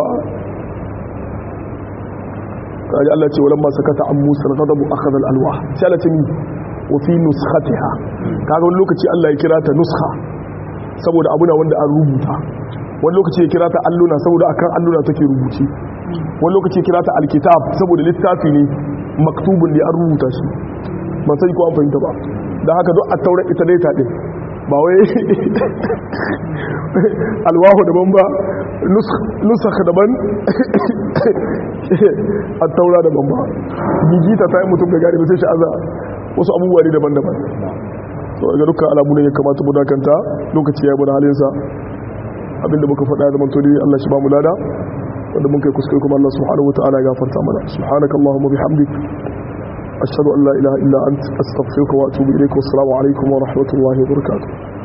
kaji Allah ce walamma sakata an Musa ghadabu akhadha al-alwah sai Allah ce ni wa fi nuskhatiha kaga wani lokaci Allah ya kira ta nuskha saboda abuna wanda an rubuta wani lokaci ya kira ta alluna saboda akan alluna take rubuci wani lokaci ya kira ta alkitab saboda littafi ne maktubun ne an rubuta shi ban sai ko an fahimta ba dan haka duk at-taura ita dai ta din ba wai alwahu daban ba nusakh daban a taura daban ba gigita ta yi mutum da gari sai shi aza wasu abubuwa ne daban-daban so ga dukkan alamu ne ya kamata mu dakanta lokaci ya bada halinsa abinda muka faɗa zaman to dai Allah shi ba mu lada wanda mun kai kuskure kuma Allah subhanahu wataala ya gafarta mana subhanakallahumma bihamdik ashhadu an la ilaha illa anta astaghfiruka wa atubu ilayk wa assalamu alaikum wa rahmatullahi wa barakatuh